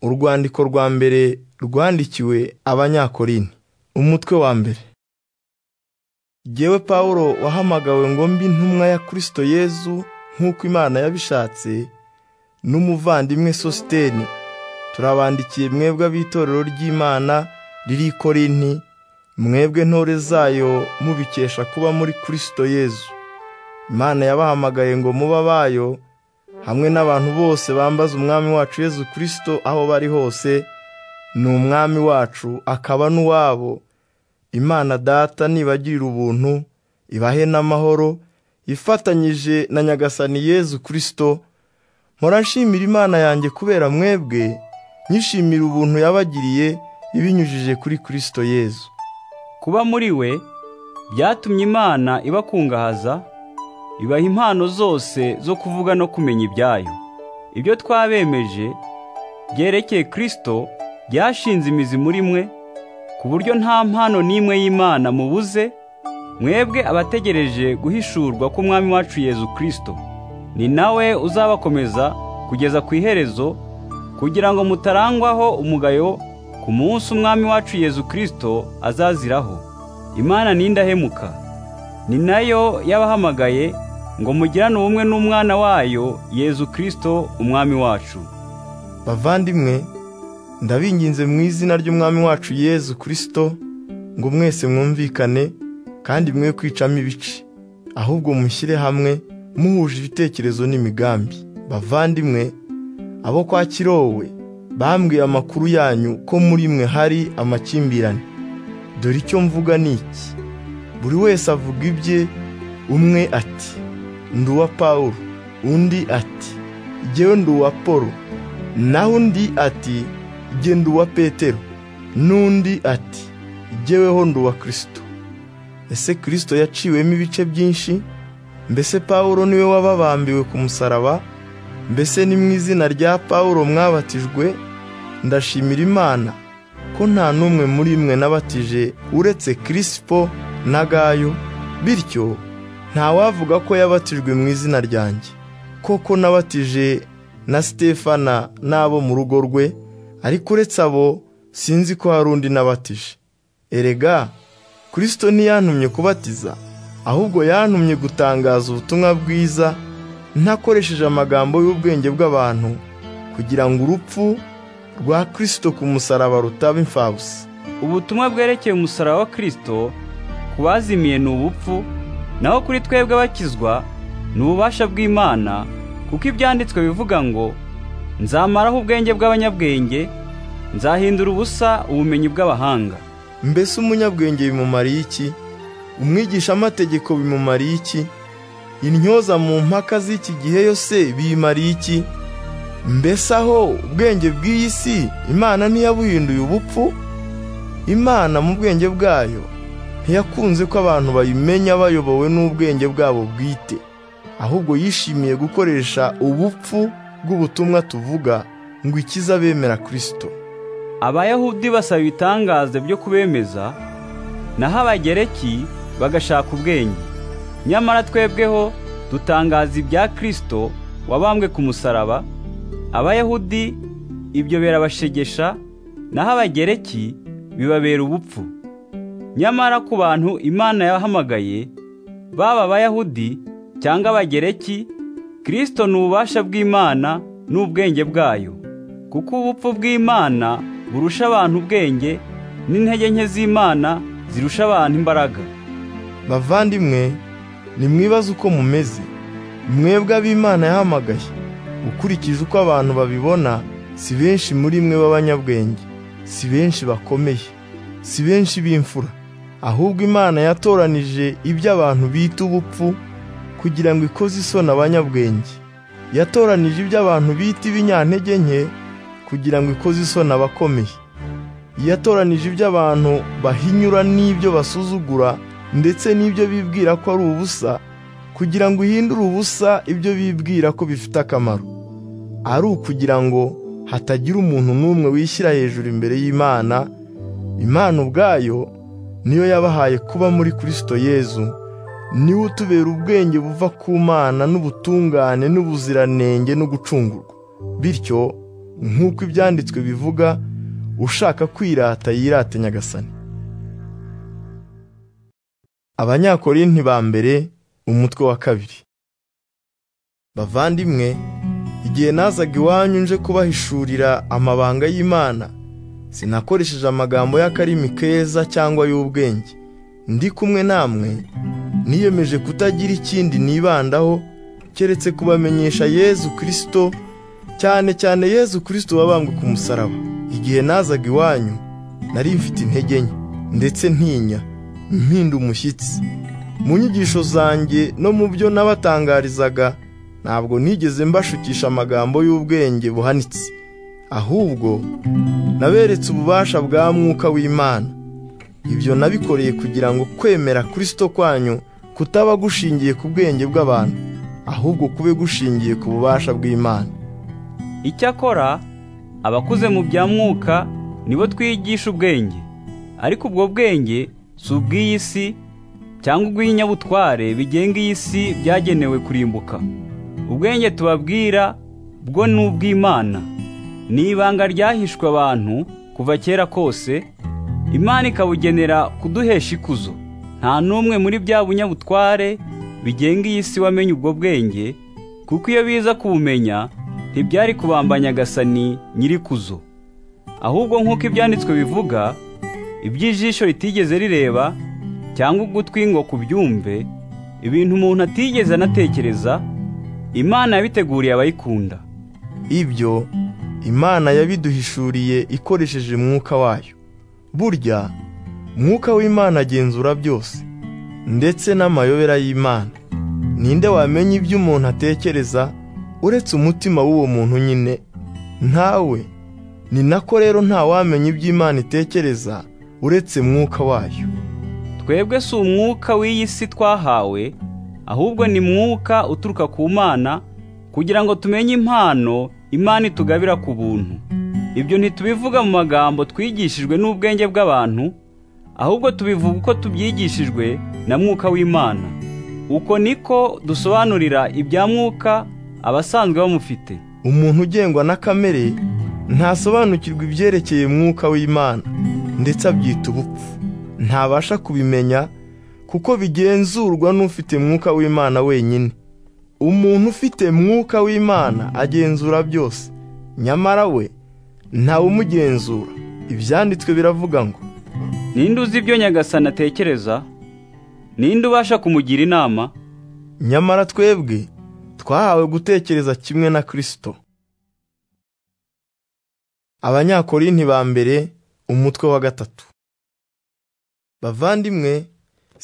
Urwandiko rwa mbere rwandikiwe Abanyakorinto, umutwe wa mbere. Jyewe Pawulo wahamagawe ngo mbe intumwa ya Kristo Yezu nk'uko Imana yabishatse, n'umuvandimwe Sositeni, turabandikiye mwebwe ab'itorero ry'Imana riri i Korinti, mwebwe ntore zayo mubikesha kuba muri Kristo Yezu. Imana yabahamagaye ngo muba abayo, hamwe n'abantu bose bambaza Umwami wacu Yezu Kristo aho bari hose, ni Umwami wacu akaba n'uwabo. Imana Data nibagirira ubuntu, ibahe n'amahoro, ifatanyije na Nyagasani Yezu Kristo, mpora nshimira Imana yanjye kubera mwebwe, nyishimira ubuntu yabagiriye ibinyujije kuri Kristo Yezu. Kuba muri we byatumye Imana ibakungahaza, ibaha impano zose zo kuvuga no kumenya ibyayo. Ibyo twabemeje byerekeye Kristo byashinze imizi muri mwe, ku buryo nta mpano n'imwe y'Imana mubuze, mwebwe abategereje guhishurwa k'Umwami wacu Yezu Kristo. Ni nawe uzabakomeza kugeza ku iherezo, kugira ngo mutarangwaho umugayo ku munsi Umwami wacu Yezu Kristo azaziraho. Imana ni indahemuka, ni nayo yabahamagaye ngo mugirane ubumwe n'umwana wayo Yezu Kristo Umwami wacu. Bavandimwe, ndabinginze mu izina ry'Umwami wacu Yezu Kristo ngo mwese mwumvikane kandi mwe kwicamo ibice, ahubwo mushyire hamwe muhuje ibitekerezo n'imigambi. Bavandimwe, abo kwa Kirowe bambwiye amakuru yanyu ko muri mwe hari amakimbirane. Dore icyo mvuga ni iki: buri wese avuga ibye, umwe ati ndi uwa Pawulo, undi ati jyewe ndi uwa Polo, naho undi ati jye ndi uwa Petero, n'undi ati jyeweho ndi uwa Kristo. Ese Kristo yaciwemo ibice byinshi? Mbese Pawulo niwe wababambiwe ku musaraba? Mbese ni mu izina rya Pawulo mwabatijwe? Ndashimira Imana ko nta n'umwe muri mwe nabatije uretse Kirisipo na Gayo, bityo ntawavuga ko yabatijwe mu izina ryanjye. Koko nabatije na Sitefana n'abo mu rugo rwe, ariko uretse abo sinzi ko hari undi nabatije. Erega Kristo ntiyantumye kubatiza, ahubwo yantumye gutangaza ubutumwa bwiza ntakoresheje amagambo y'ubwenge bw'abantu, kugira ngo urupfu rwa Kristo ku musaraba rutaba imfabusa. Ubutumwa bwerekeye umusaraba wa Kristo ku bazimiye ni ubupfu, naho kuri twebwe abakizwa ni ububasha bw'Imana, kuko ibyanditswe bivuga ngo nzamaraho ubwenge bw'abanyabwenge, nzahindura ubusa ubumenyi bw'abahanga. Mbese umunyabwenge bimumariye iki? Umwigishamategeko bimumariye iki? Intyoza mu mpaka z'iki gihe yose biyimariye iki? Mbese aho ubwenge bw'iyi si Imana ntiyabuhinduye ubupfu? Imana mu bwenge bwayo ntiyakunze ko abantu bayimenya bayobowe n'ubwenge bwabo bwite, ahubwo yishimiye gukoresha ubupfu bw'ubutumwa tuvuga ngo ikize abemera Kristo. Abayahudi basaba ibitangaza byo kubemeza, naho Abagereki bagashaka ubwenge. Nyamara twebweho dutangaza ibya Kristo wabambwe ku musaraba, Abayahudi ibyo birabashegesha, naho Abagereki bibabera ubupfu. Nyamara ku bantu Imana yahamagaye, baba Abayahudi cyangwa Abagereki, Kristo ni ububasha bw'Imana n'ubwenge bwayo. Kuko ubupfu bw'Imana burusha abantu ubwenge n'intege nke z'Imana zirusha abantu imbaraga. Bavandimwe, nimwibaze uko mumeze, mwebwe ab'Imana yahamagaye. Ukurikije uko abantu babibona, si benshi muri mwe b'abanyabwenge, si benshi bakomeye, si benshi b'imfura. Ahubwo Imana yatoranije ibyo abantu bita ubupfu kugira ngo ikoze isoni abanyabwenge. Yatoranije ibyo abantu bita ibinyantege nke kugira ngo ikoze isoni abakomeye. Yatoranije ibyo abantu bahinyura n'ibyo basuzugura ndetse n'ibyo bibwira ko ari ubusa kugira ngo ihindure ubusa ibyo bibwira ko bifite akamaro. Ari ukugira ngo hatagira umuntu n'umwe wishyira hejuru imbere y'Imana, Imana ubwayo niyo yabahaye kuba muri Kristo Yezu, niwe utubera ubwenge buva ku Mana n'ubutungane n'ubuziranenge no gucungurwa. Bityo nk'uko ibyanditswe bivuga ushaka kwirata yirate nyagasani abanyakorinti ba mbere umutwe wa kabiri bavandimwe igihe nazaga iwanyu nje kubahishurira amabanga y'imana sinakoresheje amagambo y'akarimi keza cyangwa y'ubwenge ndi kumwe namwe niyemeje kutagira ikindi nibandaho keretse kubamenyesha yezu kirisito cyane cyane yezu kirisito wabambwe ku musaraba igihe nazaga iwanyu nari mfite intege nke ndetse ntinya mpinda umushyitsi mu nyigisho zanjye no mu byo nabatangarizaga ntabwo nigeze mbashukisha amagambo y'ubwenge buhanitse ahubwo naberetse ububasha bwa mwuka w'imana ibyo nabikoreye kugira ngo kwemera kirisito kwanyu kutaba gushingiye ku bwenge bw'abantu ahubwo kube gushingiye ku bubasha bw'imana Icyakora abakuze mu bya mwuka nibo twigisha ubwenge ariko ubwo bwenge si ubw'iyi si cyangwa ubw'inyabutware bigenga iyi si byagenewe kurimbuka ubwenge tubabwira bwo ni ubw'imana ni ibanga ryahishwe abantu kuva kera kose imana ikabugenera kuduhesha ikuzo nta n'umwe muri bya bunyabutware bigenga iyi si wamenye ubwo bwenge kuko iyo biza kubumenya ntibyari kubambanya agasani nyirikuzo ahubwo nk'uko ibyanditswe bivuga iby'ijisho ritigeze rireba cyangwa ugutwi ngo kubyumve ibintu umuntu atigeze anatekereza imana yabiteguriye abayikunda ibyo imana yabiduhishuriye ikoresheje mwuka wayo burya mwuka w'imana agenzura byose ndetse n'amayobera y'imana ninde wamenya ibyo umuntu atekereza uretse umutima w'uwo muntu nyine ntawe ni nako rero ntawamenya ibyo imana itekereza uretse mwuka wayo twebwe si umwuka w'iyi si twahawe ahubwo ni mwuka uturuka ku mana kugira ngo tumenye impano imana itugabira ku buntu ibyo ntitubivuga mu magambo twigishijwe n'ubwenge bw'abantu ahubwo tubivuga uko tubyigishijwe na mwuka w'imana uko niko dusobanurira ibya mwuka abasanzwe bamufite umuntu ugengwa na kamere ntasobanukirwa ibyerekeye mwuka w'imana ndetse abyita ubupfu ntabasha kubimenya kuko bigenzurwa n'ufite mwuka w'imana wenyine umuntu ufite mwuka w'imana agenzura byose nyamara we ntawumugenzura ibyanditswe biravuga ngo ninde uzi ibyo nyagasani atekereza ninde ubasha kumugira inama nyamara twebwe twahawe gutekereza kimwe na kirisito abanyakorinti ba mbere umutwe wa gatatu bavandimwe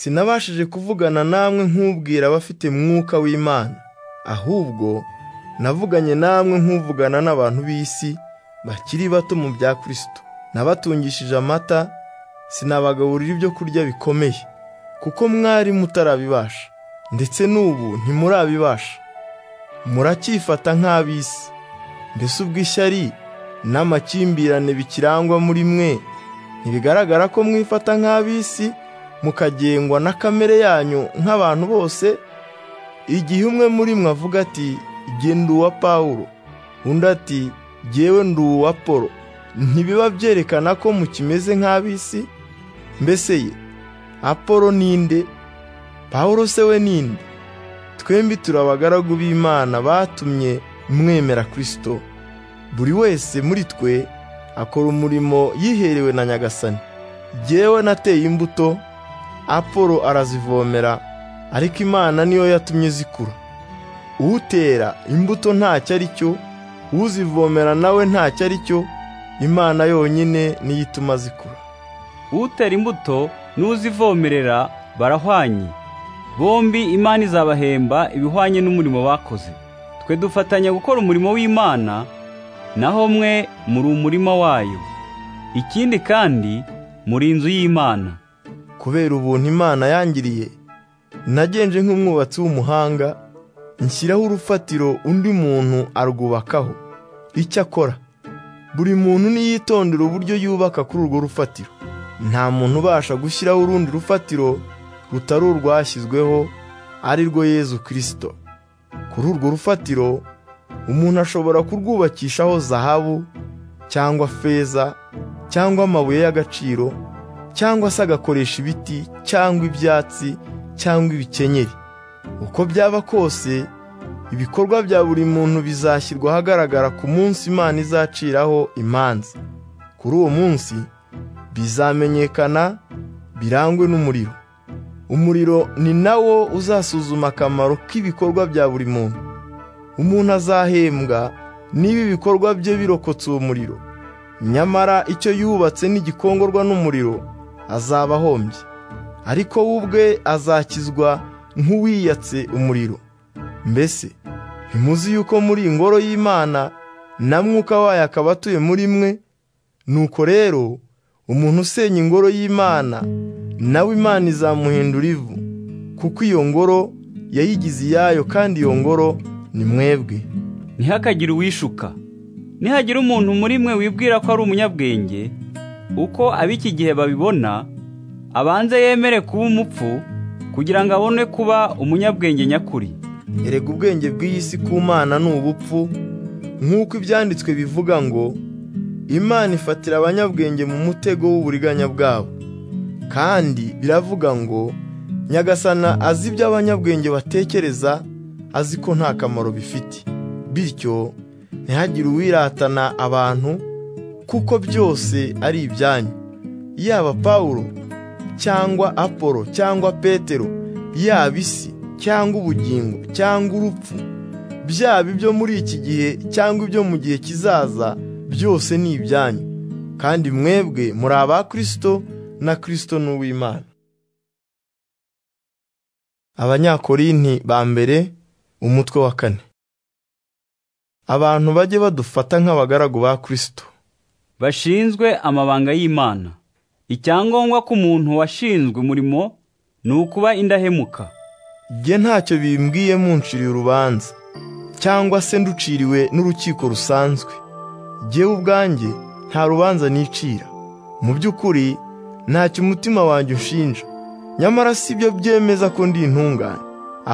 sinabashije kuvugana namwe nk'ubwira abafite mwuka w'imana ahubwo navuganye namwe nk'uvugana n'abantu b'isi bakiri bato mu bya kirisito nabatungishije amata sinabagaburira ibyo kurya bikomeye kuko mwari mutarabibasha ndetse n'ubu ntimurabibasha muracyifata nk'ab'isi mbese ubw'ishyari n'amakimbirane bikirangwa muri mwe ntibigaragara ko mwifata nk'ab'isi mukagengwa na kamere yanyu nk'abantu bose igihe umwe muri mwe avuga ati jye ndi uwa pawulo undi ati jyewe ndi uwa polo ntibiba byerekana ko mukimeze nk'ab'isi mbese ye apolo ninde pawulo se we ninde twembi turi abagaragu b'imana batumye mwemera kirisito buri wese muri twe akora umurimo yiherewe na nyagasani jyewe nateye imbuto apolo arazivomera ariko imana niyo yatumye zikura utera imbuto ntacyo ari cyo uzivomera nawe ntacyo ari cyo imana yonyine niyo ituma zikura utera imbuto n'uzivomerera barahwanye bombi imana izabahemba ibihwanye n'umurimo bakoze twe dufatanya gukora umurimo w'imana naho mwe muri umurima wayo ikindi kandi muri inzu y'imana kubera ubuntu imana yangiriye nagenje nk'umwubatsi w'umuhanga nshyiraho urufatiro undi muntu arwubakaho icyo akora buri muntu niyitondera uburyo yubaka kuri urwo rufatiro nta muntu ubasha gushyiraho urundi rufatiro rutari urwashyizweho ari rwo yezu kirisito kuri urwo rufatiro umuntu ashobora kurwubakishaho zahabu cyangwa feza cyangwa amabuye y'agaciro cyangwa se agakoresha ibiti cyangwa ibyatsi cyangwa ibikenyeri uko byaba kose ibikorwa bya buri muntu bizashyirwa ahagaragara ku munsi imana izaciraho imanza kuri uwo munsi bizamenyekana birangwe n'umuriro umuriro ni nawo uzasuzuma akamaro k'ibikorwa bya buri muntu umuntu azahembwa niba ibikorwa bye birokotse uwo muriro nyamara icyo yubatse n'igikongorwa n'umuriro azaba ahombye ariko we ubwe azakizwa nk'uwiyatse umuriro mbese ntimuzi yuko muri ingoro y'imana na mwuka wayo akaba atuye muri mwe nuko rero umuntu usenya ingoro y'imana nawe imana izamuhindura ivu kuko iyo ngoro yayigize iyayo kandi iyo ngoro ni mwebwe ntihakagire uwishuka nihagira umuntu muri mwe wibwira ko ari umunyabwenge uko ab'iki gihe babibona abanze yemere kuba umupfu kugira ngo abone kuba umunyabwenge nyakuri erega ubwenge bw'iyi si ku mana ni ubupfu nk'uko ibyanditswe bivuga ngo imana ifatira abanyabwenge mu mutego w'uburiganya bwabo kandi biravuga ngo nyagasana azi ibyo abanyabwenge batekereza azi ko nta kamaro bifite bityo ntihagire uwiratana abantu kuko byose ari ibyanyu yaba pawulo cyangwa apolo cyangwa petero yaba isi cyangwa ubugingo cyangwa urupfu byaba ibyo muri iki gihe cyangwa ibyo mu gihe kizaza byose ni ibyanyu kandi mwebwe muri aba Kristo na Kristo ni uw'Imana Abanyakorinti ba mbere umutwe wa kane abantu bajye badufata nk'abagaragu ba Kristo bashinzwe amabanga y'imana icyangombwa k'umuntu washinzwe umurimo ni ukuba indahemuka jye ntacyo bimbwiye munciriye urubanza cyangwa se nduciriwe n'urukiko rusanzwe jyewe ubwanjye nta rubanza nicira mu by'ukuri ntacyo umutima wanjye ushinja nyamara si byo byemeza ko ndi intungane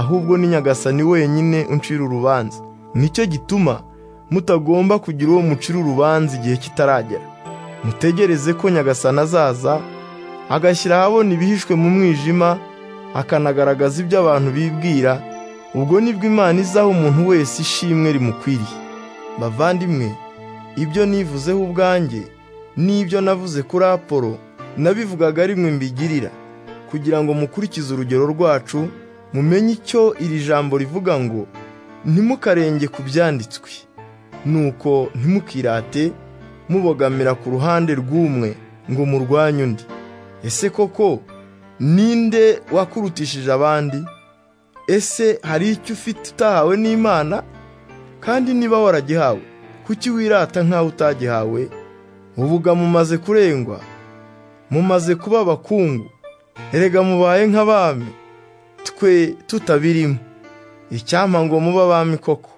ahubwo ni nyagasani wenyine uncira urubanza nicyo gituma mutagomba kugira uwo mucira urubanza igihe kitaragera mutegereze ko nyagasani azaza agashyira ahabona ibihishwe mu mwijima akanagaragaza ibyo abantu bibwira ubwo nibwo imana izaha umuntu wese ishimwe rimukwiriye bavandimwe ibyo nivuzeho ubwanjye n'ibyo navuze kuri apolo nabivugaga ari mwe mbigirira kugira ngo mukurikize urugero rwacu mumenye icyo iri jambo rivuga ngo ntimukarenge ku byanditswe nuko ntimukirate mubogamira ku ruhande rw'umwe ngo murwanye undi ese koko ninde wakurutishije abandi ese hari icyo ufite utahawe n'imana kandi niba waragihawe kuki wirata nk'aho utagihawe ubuga mumaze kurengwa mumaze kuba abakungu erega mubaye nk'abami twe tutabirimo icyampa ngo muba abami koko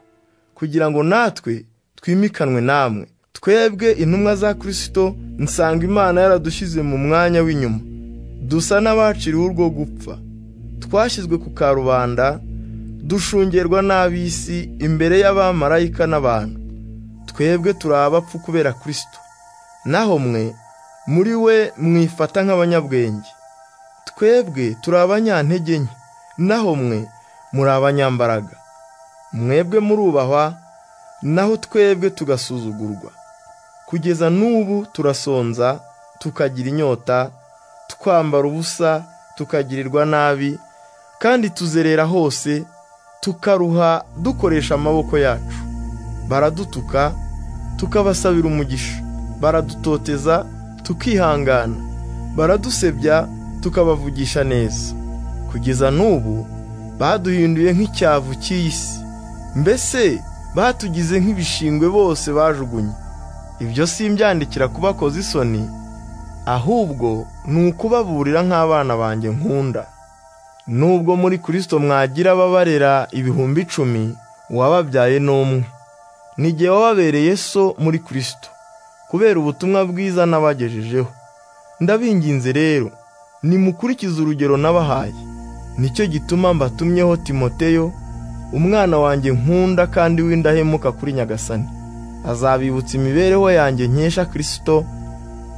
kugira ngo natwe twimikanwe namwe twebwe intumwa za kirisito nsanga imana yaradushyize mu mwanya w'inyuma dusa n'abaciriwe urwo gupfa twashyizwe ku karubanda dushungerwa n'ab'isi imbere y'abamarayika n'abantu twebwe turi abapfu kubera kirisito naho mwe muri we mwifata nk'abanyabwenge twebwe turi abanyantege nke naho mwe muri abanyambaraga mwebwe murubahwa naho twebwe tugasuzugurwa kugeza n'ubu turasonza tukagira inyota twambara ubusa tukagirirwa nabi kandi tuzerera hose tukaruha dukoresha amaboko yacu baradutuka tukabasabira umugisha baradutoteza tukihangana baradusebya tukabavugisha neza kugeza n'ubu baduhinduye nk'icyavu cy'iyi si mbese batugize nk'ibishingwe bose bajugunye ibyo si imbyandikira kubakoza isoni ahubwo ni ukubaburira nk'abana banjye nkunda nubwo muri kirisito mwagira ababarera ibihumbi icumi uwababyaye n'umwe n'igihe wababereye so muri kirisito kubera ubutumwa bwiza n'abagejejeho ndabinginze rero nimukurikize urugero nabahaye nicyo gituma mbatumyeho timoteyo umwana wanjye nkunda kandi w'indahemuka kuri nyagasani azabibutsa imibereho yanjye nkesha kirisito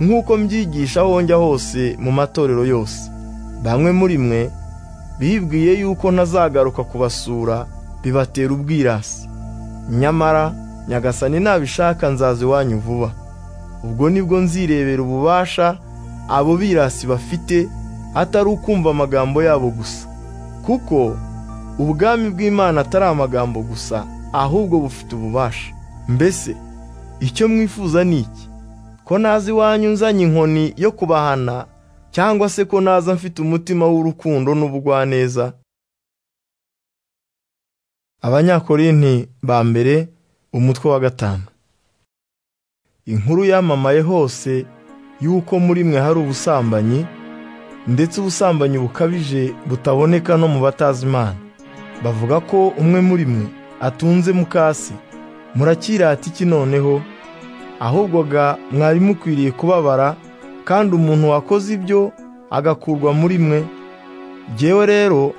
nk'uko mbyigisha aho njya hose mu matorero yose bamwe muri mwe bibwiye yuko ntazagaruka kubasura bibatera ubwirasi nyamara nyagasani nabishaka nzaza iwanyu vuba ubwo nibwo nzirebera ububasha abo birasi bafite atari ukumva amagambo yabo gusa kuko ubwami bw'imana atari amagambo gusa ahubwo bufite ububasha mbese icyo mwifuza ni iki ko naza iwanyu nzanye inkoni yo kubahana cyangwa se ko naza mfite umutima w'urukundo n'ubugwaneza abanyakorinti ba mbere umutwe wa gatanu inkuru yamamaye hose y'uko muri mwe hari ubusambanyi ndetse ubusambanyi bukabije butaboneka no mu batazi imana bavuga ko umwe muri mwe atunze mukasi murakirata iki noneho ahubwo ga mwari mukwiriye kubabara kandi umuntu wakoze ibyo agakurwa muri mwe Jyewe rero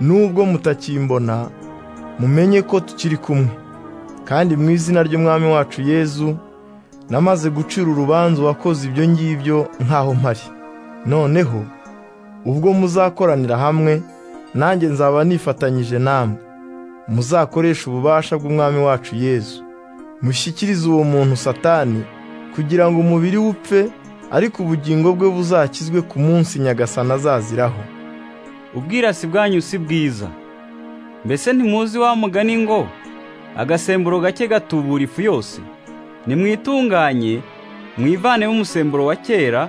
nubwo mutakimbona mumenye ko tukiri kumwe kandi mu izina ry'umwami wacu yezu namaze gucira urubanza uwakoze ibyo ngibyo nkaho mpari noneho ubwo muzakoranira hamwe nanjye nzaba nifatanyije namwe muzakoreshe ububasha bw'umwami wacu yezu mushyikirize uwo muntu satani kugira ngo umubiri we upfe ariko ubugingo bwe buzakizwe ku munsi nyagasana azaziraho ubwirasi bwanyu si bwiza mbese ntimuzi wa mugani ngo agasemburo gake gatubura ifu yose nimwitunganye mwivanemo umusemburo wa kera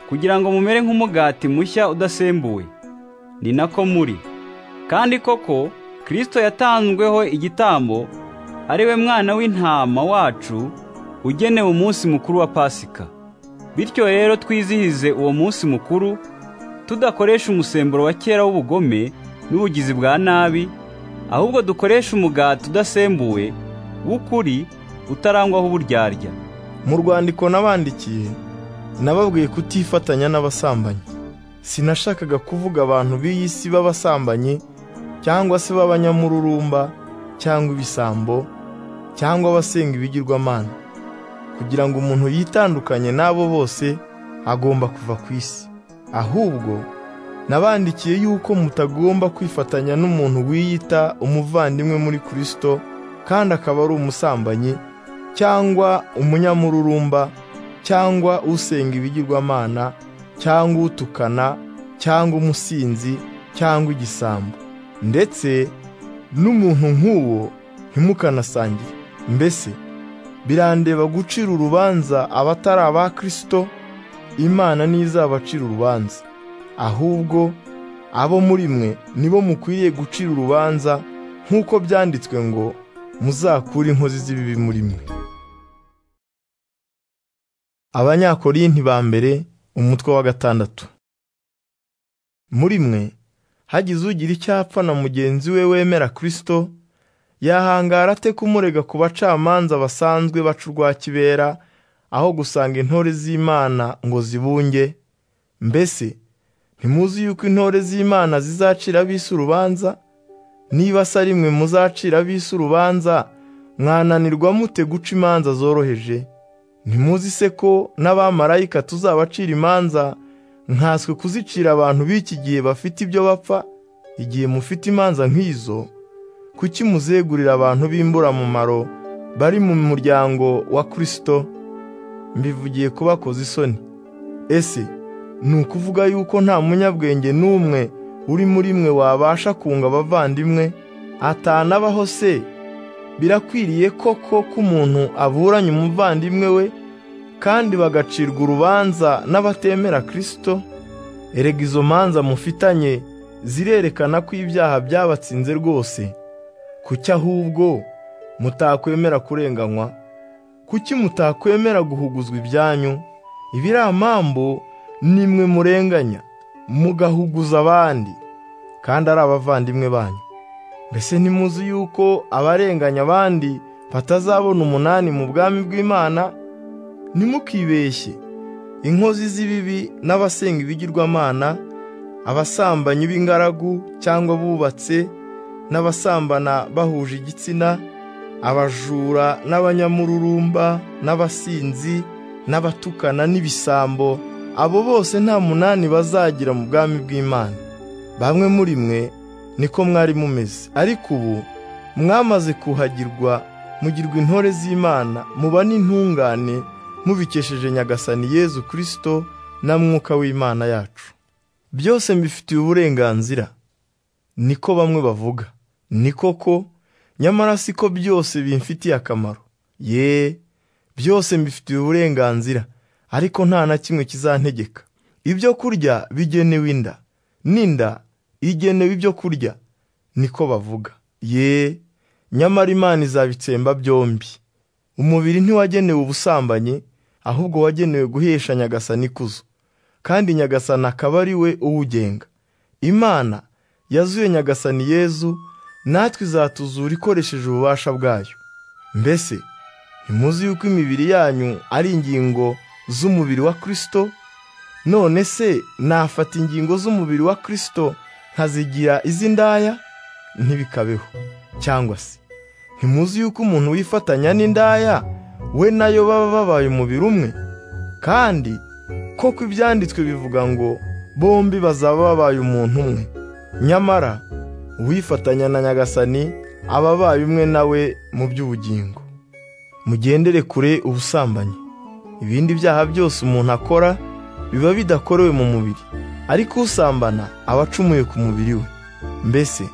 kugira ngo mumere nk'umugati mushya udasembuwe ni nako muri kandi koko kirisito yatanzweho igitambo ari we mwana w'intama wacu ugenewe umunsi mukuru wa pasika bityo rero twizihize uwo munsi mukuru tudakoresha umusemburo wa kera w'ubugome n'ubugizi bwa nabi ahubwo dukoresha umugati udasembuwe w'ukuri utarangwaho uburyarya mu rwandiko nabandikiye nababwiye kutifatanya n'abasambanyi sinashakaga kuvuga abantu b'iyi si b'abasambanyi cyangwa se b'abanyamururumba cyangwa ibisambo cyangwa abasenga ibigirwamana kugira ngo umuntu yitandukanye n'abo bose agomba kuva ku isi ahubwo nabandikiye yuko mutagomba kwifatanya n'umuntu wiyita umuvandimwe muri kirisito kandi akaba ari umusambanyi cyangwa umunyamururumba cyangwa usenga ibigirwamana cyangwa utukana cyangwa umusinzi cyangwa igisambo ndetse n'umuntu nk'uwo ntimukanasangire mbese birandeba gucira urubanza abatari aba kirisito imana ntizabacira urubanza ahubwo abo muri mwe nibo mukwiriye gucira urubanza nk'uko byanditswe ngo muzakure inkozi z'ibibi muri mwe abanyakorinti ba mbere umutwe wa gatandatu muri mwe hagize ugira icyapfa na mugenzi we wemera kirisito yahangara ate kumurega ku bacamanza basanzwe baca urwa kibera aho gusanga intore z'imana ngo zibunge mbese ntimuzi yuko intore z'imana zizacira ab'isi urubanza niba se ari mwe muzacira ab'isi urubanza mwananirwa mute guca imanza zoroheje ntimuzi se ko n'abamarayika tuzabacira imanza nkanswe kuzicira abantu b'iki gihe bafite ibyo bapfa igihe mufite imanza nk'izo kuki muzegurira abantu b'imburamumaro bari mu muryango wa kirisito mbivugiye ko bakoze isoni ese ni ukuvuga yuko nta munyabwenge n'umwe uri muri mwe wabasha kunga abavandimwe atanabaho se birakwiriye koko ko umuntu aburanye umuvandimwe we kandi bagacirwa urubanza n'abatemera kirisito erega izo manza mufitanye zirerekana ko ibyaha byabatsinze rwose kuki ahubwo mutakwemera kurenganywa kuki mutakwemera guhuguzwa ibyanyu ibiramambo nimwe murenganya mugahuguza abandi kandi ari abavandimwe banyu mbese ntimuzi yuko abarenganya abandi batazabona umunani mu bwami bw'imana ntimukibeshye inkozi z'ibibi n'abasenga ibigirwamana abasambanyi b'ingaragu cyangwa abubatse n'abasambana bahuje igitsina abajura n'abanyamururumba n'abasinzi n'abatukana n'ibisambo abo bose nta munani bazagira mu bwami bw'imana bamwe muri mwe niko mwari mumeze ariko ubu mwamaze kuhagirwa mugirwa intore z'imana muba n'intungane mubikesheje nyagasani yezu kirisito na mwuka w'imana yacu byose mbifitiye uburenganzira niko bamwe bavuga ni koko nyamara siko byose bimfitiye akamaro ye byose mbifitiye uburenganzira ariko nta na kimwe kizantegeka ibyo kurya bigenewe inda n'inda igenewe ibyo kurya niko bavuga ye nyamara imana izabitsemba byombi umubiri ntiwagenewe ubusambanyi ahubwo wagenewe guhesha nyagasani ikuzo kandi nyagasani akaba ari we uwugenga imana yazuye nyagasani yezu natwe izatuzura ikoresheje ububasha bwayo mbese ntimuzi yuko imibiri yanyu ari ingingo z'umubiri wa kirisito none se nafata ingingo z'umubiri wa kirisito nkazigira iz'indaya ntibikabeho cyangwa se ntimuzi yuko umuntu wifatanya n'indaya we nayo baba babaye umubiri umwe kandi koko ibyanditswe bivuga ngo bombi bazaba babaye umuntu umwe nyamara uwifatanya na nyagasani aba abaye umwe nawe mu by'ubugingo mugendere kure ubusambanyi ibindi byaha byose umuntu akora biba bidakorewe mu mubiri ariko usambana aba acumuye ku mubiri we mbese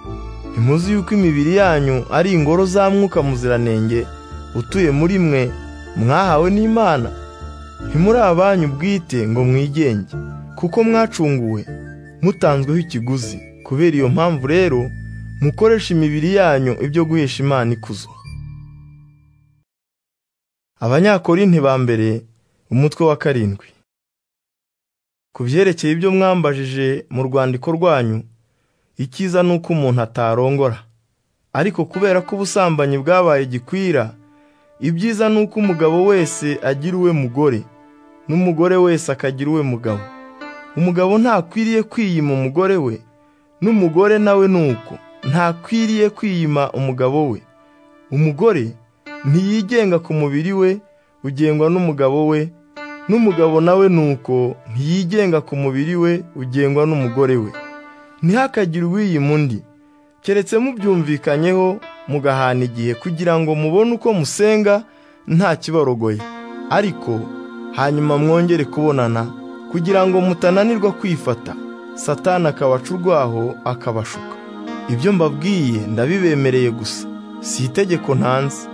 ntimuzi yuko imibiri yanyu ari ingoro za mwuka muziranenge utuye muri mwe mwahawe n'imana ntimuri abanyu bwite ngo mwigenge kuko mwacunguwe mutanzweho ikiguzi kubera iyo mpamvu rero mukoresha imibiri yanyu ibyo guhesha imana ikuzo abanyakorinti ba mbere umutwe wa karindwi ku byerekeye ibyo mwambajije mu rwandiko rwanyu icyiza ni uko umuntu atarongora ariko kubera ko ubusambanyi bwabaye gikwira ibyiza ni uko umugabo wese agira uwe mugore n'umugore wese akagira uwe mugabo umugabo ntakwiriye kwiyima umugore we n'umugore nawe ni uko ntakwiriye kwiyima umugabo we umugore ntiyigenga ku mubiri we ugengwa n'umugabo we n'umugabo nawe ni uko ntiyigenga ku mubiri we ugengwa n'umugore we ntihakagire uwiyima undi keretse mubyumvikanyeho mugahana igihe kugira ngo mubone uko musenga nta kibarogoye ariko hanyuma mwongere kubonana kugira ngo mutananirwa kwifata satana akabaca urwaho akabashuka ibyo mbabwiye ndabibemereye gusa si itegeko ntanze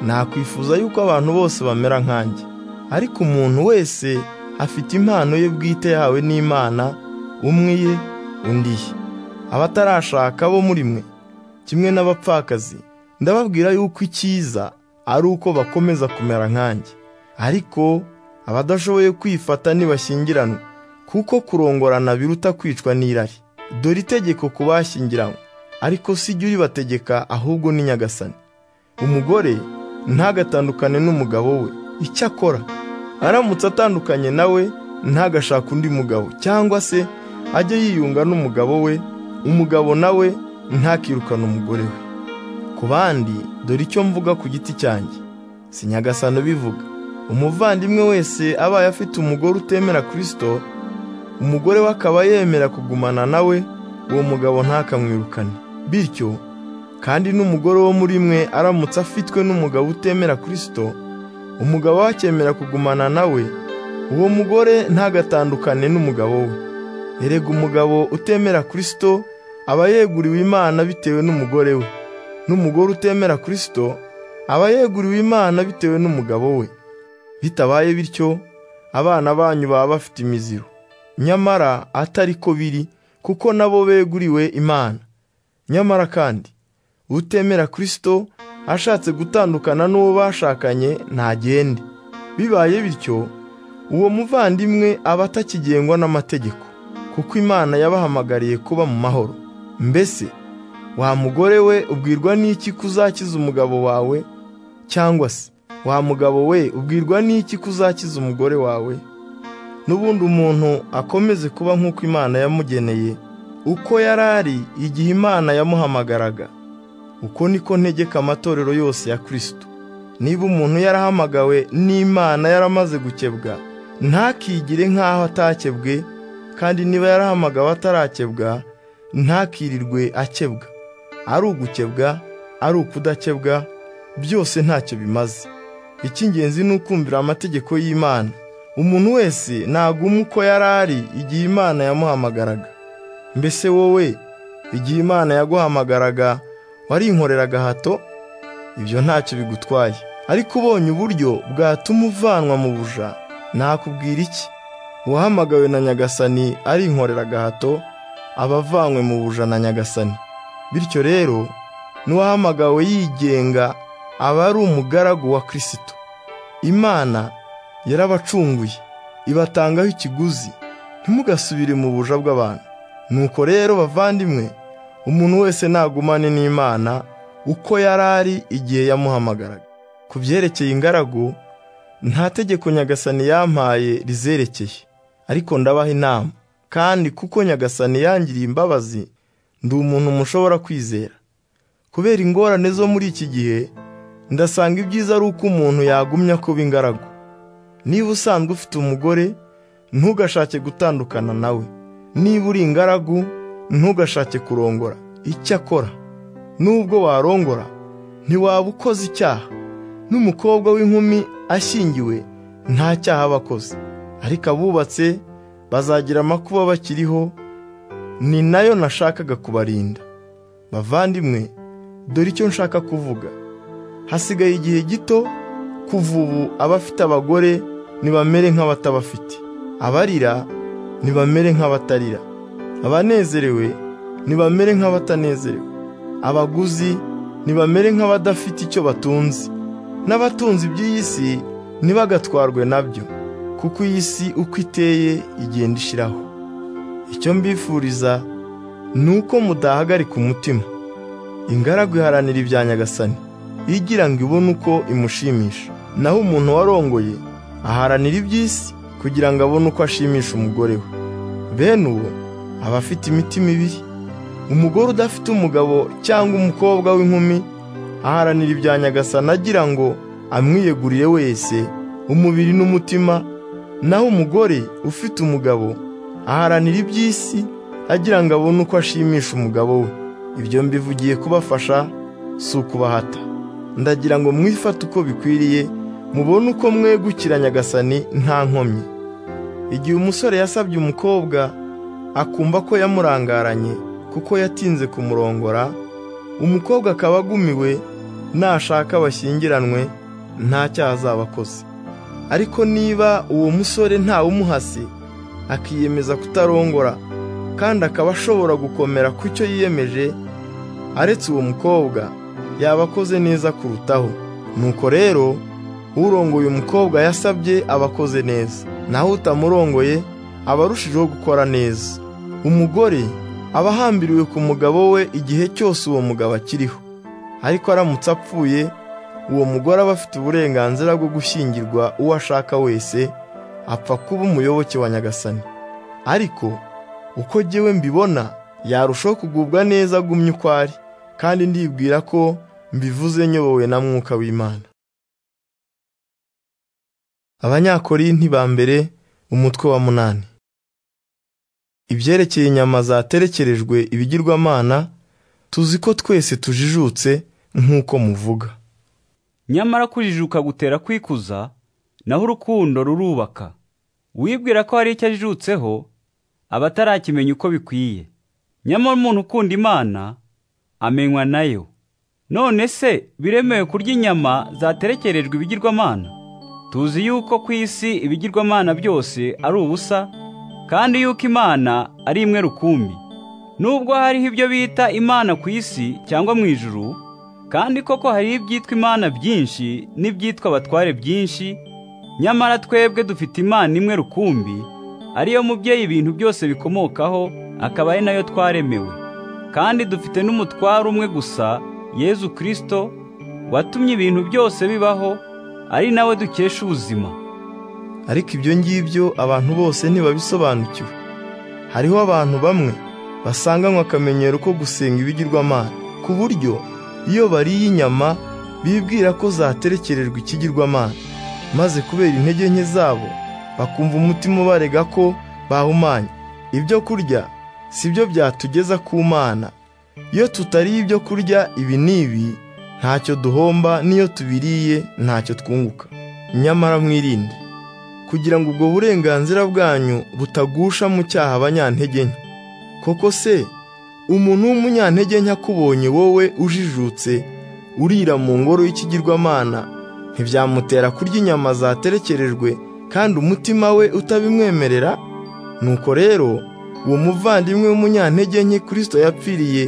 nakwifuza yuko abantu bose bamera nkanjye ariko umuntu wese afite impano ye bwite yahawe n'imana umwe ye undi ye abatarashaka bo muri mwe kimwe n'abapfakazi ndababwira yuko icyiza ari uko bakomeza kumera nkanjye ariko abadashoboye kwifata ntibashyingiranwe kuko kurongorana biruta kwicwa n'irari dore itegeko ku bashyingiranywe ariko si jya uribategeka ahubwo ni nyagasani umugore ntagatandukane n'umugabo we icyo akora aramutse atandukanye nawe ntagashake undi mugabo cyangwa se ajye yiyunga n'umugabo we umugabo nawe ntakirukane umugore we ku bandi dore icyo mvuga ku giti cyanjye si nyagasani ubivuga umuvandimwe wese abaye afite umugore utemera kirisito umugore we akaba yemera kugumana nawe uwo mugabo ntakamwirukane bityo kandi n'umugore wo muri mwe aramutse afitwe n'umugabo utemera kirisito umugabo we akemera kugumana nawe uwo mugore ntagatandukane n'umugabo we erega umugabo utemera kirisito aba yeguriwe imana bitewe n'umugore we n'umugore utemera kirisito aba yeguriwe imana bitewe n'umugabo we bitabaye bityo abana banyu baba bafite imiziro nyamara atari ko biri kuko nabo beguriwe imana nyamara kandi utemera kirisito ashatse gutandukana n'uwo bashakanye ntagende bibaye bityo uwo muvandimwe aba atakigengwa n'amategeko kuko imana yabahamagariye kuba mu mahoro mbese wa mugore we ubwirwa n'iki kuzakiza umugabo wawe cyangwa se wa mugabo we ubwirwa n'iki kuzakiza umugore wawe n'ubundi umuntu akomeze kuba nk'uko imana yamugeneye uko yari ari igihe imana yamuhamagaraga uko niko ntegeka amatorero yose ya kirisito niba umuntu yarahamagawe n'imana yaramaze gukebwa ntakigire nk'aho atakebwe kandi niba yarahamagawe atarakebwa ntakirirwe akebwa ari ugukebwa ari ukudakebwa byose ntacyo bimaze icy'ingenzi ni ukumvira amategeko y'imana umuntu wese naguma uko yari ari igihe imana yamuhamagaraga mbese wowe igihe imana yaguhamagaraga warinkoreraga hato ibyo ntacyo bigutwaye ariko ubonye uburyo bwatuma uvanwa mu buja nakubwira iki uwahamagawe na nyagasani arinkorera agahato aba avanywe mu buja na nyagasani bityo rero n'uwahamagawe yigenga aba ari umugaragu wa kirisito imana yarabacunguye ibatangaho ikiguzi ntimugasubire mu buja bw'abantu nuko rero bavandimwe umuntu wese nagumane n'imana uko yari ari igihe yamuhamagaraga ku byerekeye ingaragu nta tegeko nyagasani yampaye rizerekeye ariko ndabaha inama kandi kuko nyagasani yangiriye imbabazi ndi umuntu mushobora kwizera kubera ingorane zo muri iki gihe ndasanga ibyiza ari uko umuntu yagumya kuba ingaragu niba usanzwe ufite umugore ntugashake gutandukana nawe niba uri ingaragu ntugashake kurongora icyakora nubwo warongora ntiwaba ukoze icyaha n'umukobwa w'inkumi ashyingiwe nta cyaha aba akoze ariko abubatse bazagira amakuba bakiriho ni nayo nashakaga kubarinda bavandimwe dore icyo nshaka kuvuga hasigaye igihe gito kuva ubu abafite abagore ntibamere nk'abatabafite abarira ntibamere nk'abatarira abanezerewe ntibamere nk'abatanezerewe abaguzi ntibamere nk'abadafite icyo batunze n'abatunze iby'iyi si ntibagatwarwe nabyo kuko iyi si uko iteye igenda ishiraho icyo mbifuriza ni uko mudahagarika umutima ingaragu iharanira ibya nyagasani igira ngo ibone uko imushimisha naho umuntu warongoye aharanira iby'isi kugira ngo abone uko ashimisha umugore we bene uwo aba afite imitima ibiri umugore udafite umugabo cyangwa umukobwa w'inkumi aharanira ibya nyagasani agira ngo amwiyegurire wese umubiri n'umutima naho umugore ufite umugabo aharanira iby'isi agira ngo abone uko ashimisha umugabo we ibyo mbivugiye kubafasha si ukubahata ndagira ngo mwifate uko bikwiriye mubone uko mwegukira nyagasani nta nkomyi igihe umusore yasabye umukobwa akumva ko yamurangaranye kuko yatinze kumurongora umukobwa akaba agumiwe nashaka bashyingiranwe nta cyaha azaba akoze ariko niba uwo musore ntawe umuhasi akiyemeza kutarongora kandi akaba ashobora gukomera ku cyo yiyemeje aretse uwo mukobwa yaba akoze neza kurutaho nuko rero urongoye umukobwa yasabye aba akoze neza naho utamurongoye aba arushijeho gukora neza umugore aba ahambiriwe ku mugabo we igihe cyose uwo mugabo akiriho ariko aramutse apfuye uwo mugore aba afite uburenganzira bwo gushyingirwa uwo ashaka wese apfa kuba umuyoboke wa nyagasani ariko uko jyewe mbibona yarushaho kugubwa neza agumye uko ari kandi ndibwira ko mbivuze nyobowe na mwuka w'imana abanyakorinti ba mbere umutwe wa munani ibyerekeye inyama zaterekerejwe ibigirwamana tuzi ko twese tujijutse nk'uko muvuga nyamara kujijuka gutera kwikuza naho urukundo rurubaka wibwira ko hari icyo ajijutseho aba atarakimenya uko bikwiye nyamara umuntu ukunda imana amenywa nayo none se biremewe kurya inyama zaterekerejwe ibigirwamana tuzi yuko ku isi ibigirwamana byose ari ubusa kandi yuko imana ari imwe rukumbi nubwo hariho ibyo bita imana ku isi cyangwa mu ijuru kandi koko hariho ibyitwa imana byinshi n'ibyitwa abatware byinshi nyamara twebwe dufite imana imwe rukumbi ariyo mubyeyi ibintu byose bikomokaho akaba ari nayo twaremewe kandi dufite n'umutware umwe gusa yezu kirisito watumye ibintu byose bibaho ari nawe dukesha ubuzima ariko ibyo ngibyo abantu bose ntibabisobanukiwe hariho abantu bamwe basanganywe akamenyero ko gusenga ibigirwamana ku buryo iyo bariye inyama bibwira ko zaterekererwa ikigirwamana maze kubera intege nke zabo bakumva umutima ubarega ko bahumanye ibyo kurya si byo byatugeza ku mana iyo tutariye ibyo kurya ibi n'ibi ntacyo duhomba n'iyo tubiriye ntacyo twunguka nyamara mwirinde kugira ngo ubwo burenganzira bwanyu butagusha mu cyaha abanyantege nke koko se umuntu w'umunyantege nke akubonye wowe ujijutse urira mu ngoro y'ikigirwamana ntibyamutera kurya inyama zaterekerejwe kandi umutima we utabimwemerera nuko rero uwo muvandimwe w'umunyantege nke kirisito yapfiriye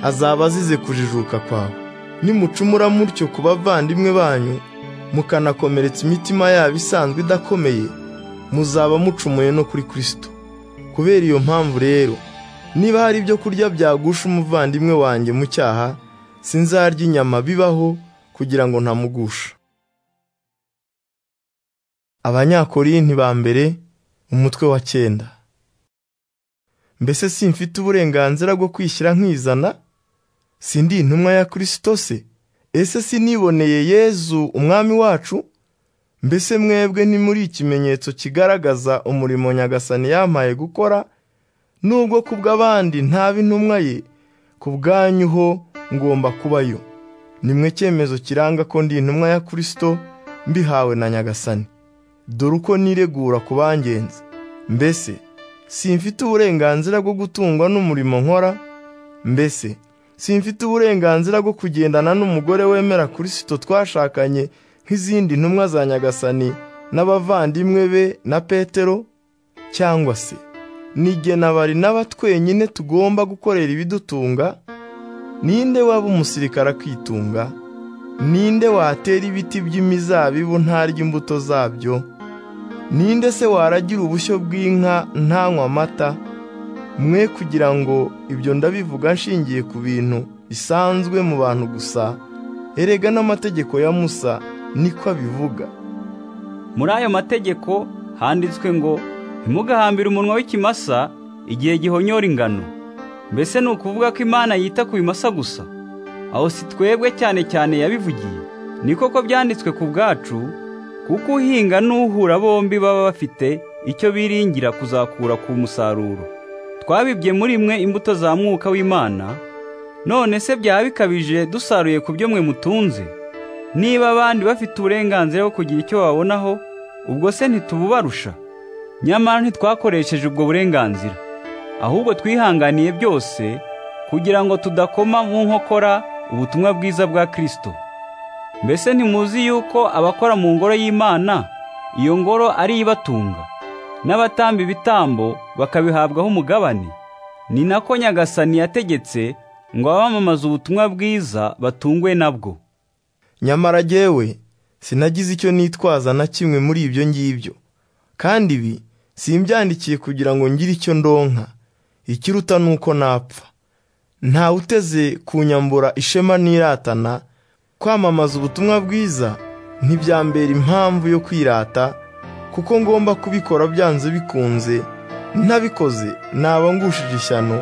azaba azize kujijuka kwawe nimucumura mutyo ku bavandimwe banyu mukanakomeretsa imitima yabo isanzwe idakomeye muzaba mucumuye no kuri kirisito kubera iyo mpamvu rero niba hari ibyo kurya byagusha umuvandimwe wanjye mu cyaha sinzarya inyama bibaho kugira ngo ntamugusha abanyakorinti ba mbere umutwe wa cyenda mbese simfite uburenganzira bwo kwishyira nkizana sindi intumwa ya kirisito se ese siniboneye yezu umwami wacu mbese mwebwe ntimuri ikimenyetso kigaragaza umurimo nyagasani yampaye gukora nubwo ku bw'abandi ntaba intumwa ye ku bwanyu ho ngomba kubayo nimwe cyemezo kiranga ko ndi intumwa ya kirisito mbihawe na nyagasani dore uko niregura ku bangenzi mbese simfite uburenganzira bwo gutungwa n'umurimo nkora mbese simfite uburenganzira bwo kugendana n'umugore wemera kirisito twashakanye nk'izindi ntumwa za nyagasani n'abavandimwe be na petero cyangwa se nigena bari n'abatwenyine tugomba gukorera ibidutunga ninde waba umusirikare akitunga ninde watera ibiti by'imizabibu ntarya imbuto zabyo ninde se waragira ubushyo bw'inka ntanywa amata mwe kugira ngo ibyo ndabivuga nshingiye ku bintu bisanzwe mu bantu gusa erega n'amategeko ya musa niko abivuga muri ayo mategeko handitswe ngo ntimugahambire umunwa w'ikimasa igihe gihonyora ingano mbese ni ukuvuga ko imana yita ku bimasa gusa aho si twebwe cyane cyane yabivugiye ni koko byanditswe ku bwacu kuko uhinga n'uhura bombi baba bafite icyo biringira kuzakura ku musaruro twabibye muri mwe imbuto za mwuka w'imana none se byaba bikabije dusaruye ku byo mwe mutunze niba abandi bafite uburenganzira bwo kugira icyo babonaho ubwo se ntitububarusha nyamara ntitwakoresheje ubwo burenganzira ahubwo twihanganiye byose kugira ngo tudakoma mu nkokora ubutumwa bwiza bwa kirisito mbese ntimuzi yuko abakora mu ngoro y'imana iyo ngoro ari ibatunga n'abatamba ibitambo bakabihabwaho umugabane ni nako nyagasani yategetse ngo abamamaza ubutumwa bwiza batungwe nabwo nyamara jyewe sinagize icyo nitwaza na kimwe muri ibyo ngibyo kandi ibi simbyandikiye kugira ngo ngire icyo ndonka ikiruta ni uko napfa ntawe uteze kunyambura ishema n'iratana kwamamaza ubutumwa bwiza ntibyambera impamvu yo kwirata kuko ngomba kubikora byanze bikunze ntabikoze naba ngushije ishyano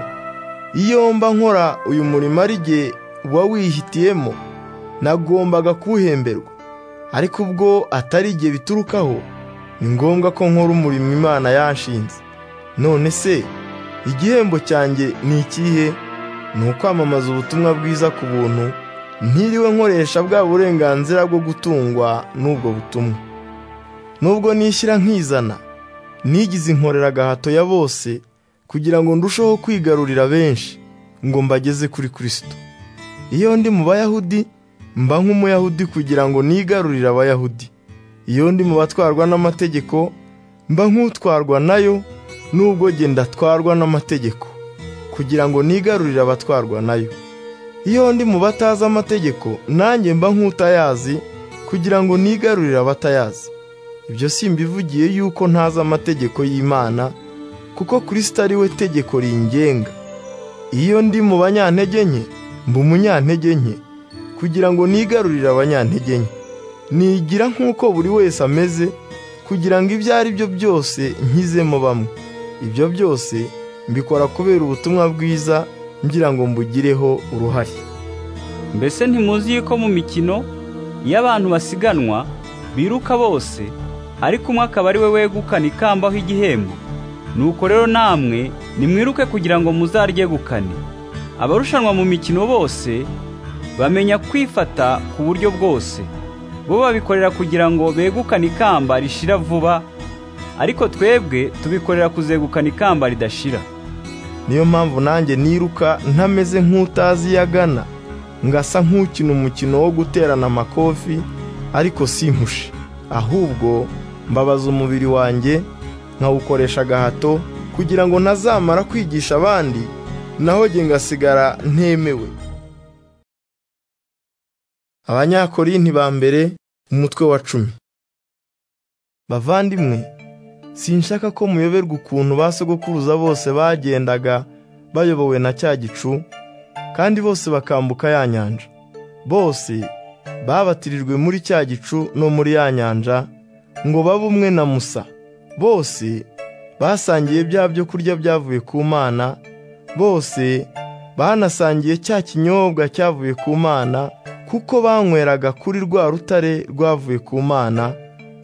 iyo mba nkora uyu murimo ari jye uba wihitiyemo nagombaga kuwuhemberwa ariko ubwo atari igihe biturukaho ni ngombwa ko nkora umurimo imana yanshinze none se igihembo cyanjye ni ikihe ni ukwamamaza ubutumwa bwiza ku buntu ntiriwe nkoresha bwa burenganzira bwo gutungwa n'ubwo butumwa nubwo nishyira nkizana nigize inkorera agahato ya bose kugira ngo ndusheho kwigarurira benshi ngo mbageze kuri kirisito iyo ndi mu bayahudi mba nk'umuyahudi kugira ngo nigarurire abayahudi iyo ndi mu batwarwa n'amategeko mba nk'utwarwa nayo nubwo jye ndatwarwa n'amategeko kugira ngo nigarurire abatwarwa nayo iyo ndi mu batazi amategeko nanjye mba nk'utayazi kugira ngo nigarurire abatayazi ibyo simbivugiye yuko ntazi amategeko y'imana kuko kirisito ari we tegeko ringenga iyo ndi mu banyantege nke mba umunyantege nke kugira ngo nigarurire abanyantege nke nigira nk'uko buri wese ameze kugira ngo ibyo ari byo byose nkizemo bamwe ibyo byose mbikora kubera ubutumwa bwiza ngira ngo mbugireho uruhare mbese ntimuzi yuko mu mikino iyo abantu basiganwa biruka bose ariko umwe akaba ari we wegukana ikamba aho igihembo nuko rero namwe nimwiruke kugira ngo muzaryegukane abarushanwa mu mikino bose bamenya kwifata ku buryo bwose bo babikorera kugira ngo begukane ikamba rishira vuba ariko twebwe tubikorera kuzegukana ikamba ridashira niyo mpamvu nanjye niruka ntameze nk'utazi iyo agana ngasa nk'ukina umukino wo guterana amakofi ariko simpushe ahubwo mbabaza umubiri wanjye nkawukoresha agahato kugira ngo ntazamara kwigisha abandi naho njye ngasigara ntemewe abanyakorinti ba mbere umutwe wa cumi bavandimwe sinshaka ko muyoberwa ukuntu ba sogokuruza bose bagendaga bayobowe na cya gicu kandi bose bakambuka ya nyanja bose babatirijwe muri cya gicu no muri ya nyanja ngo babe umwe na musa bose basangiye bya byo kurya byavuye ku mana bose banasangiye cya kinyobwa cyavuye ku mana kuko banyweraga kuri rwa rutare rwavuye ku mana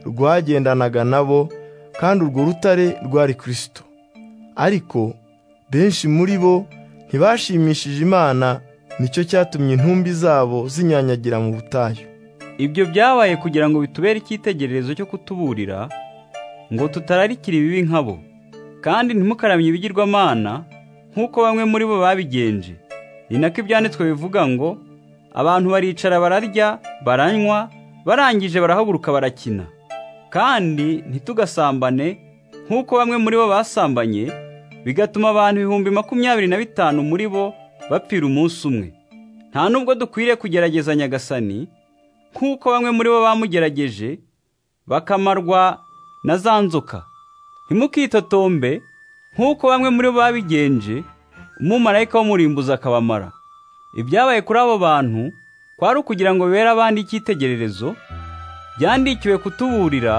rwagendanaga nabo kandi urwo rutare rwari kirisito ariko benshi muri bo ntibashimishije imana nicyo cyatumye intumbi zabo zinyanyagira mu butayu ibyo byabaye kugira ngo bitubere icyitegererezo cyo kutuburira ngo tutararikira ibibi nkabo kandi ntimukaramye ibigirwamana nk'uko bamwe muri bo babigenje ni nako ibyanditswe bivuga ngo abantu baricara bararya baranywa barangije barahaguruka barakina kandi ntitugasambane nk'uko bamwe muri bo basambanye bigatuma abantu ibihumbi makumyabiri na bitanu muri bo bapfira umunsi umwe nta nubwo dukwiriye kugerageza nyagasani nk'uko bamwe muri bo bamugerageje bakamarwa na za nzoka ntimukitotombe nk'uko bamwe muri bo babigenje umumarayika w'umurimbuzi akabamara ibyabaye kuri abo bantu kwari ukugira ngo bibere abandi icyitegererezo byandikiwe kutuburira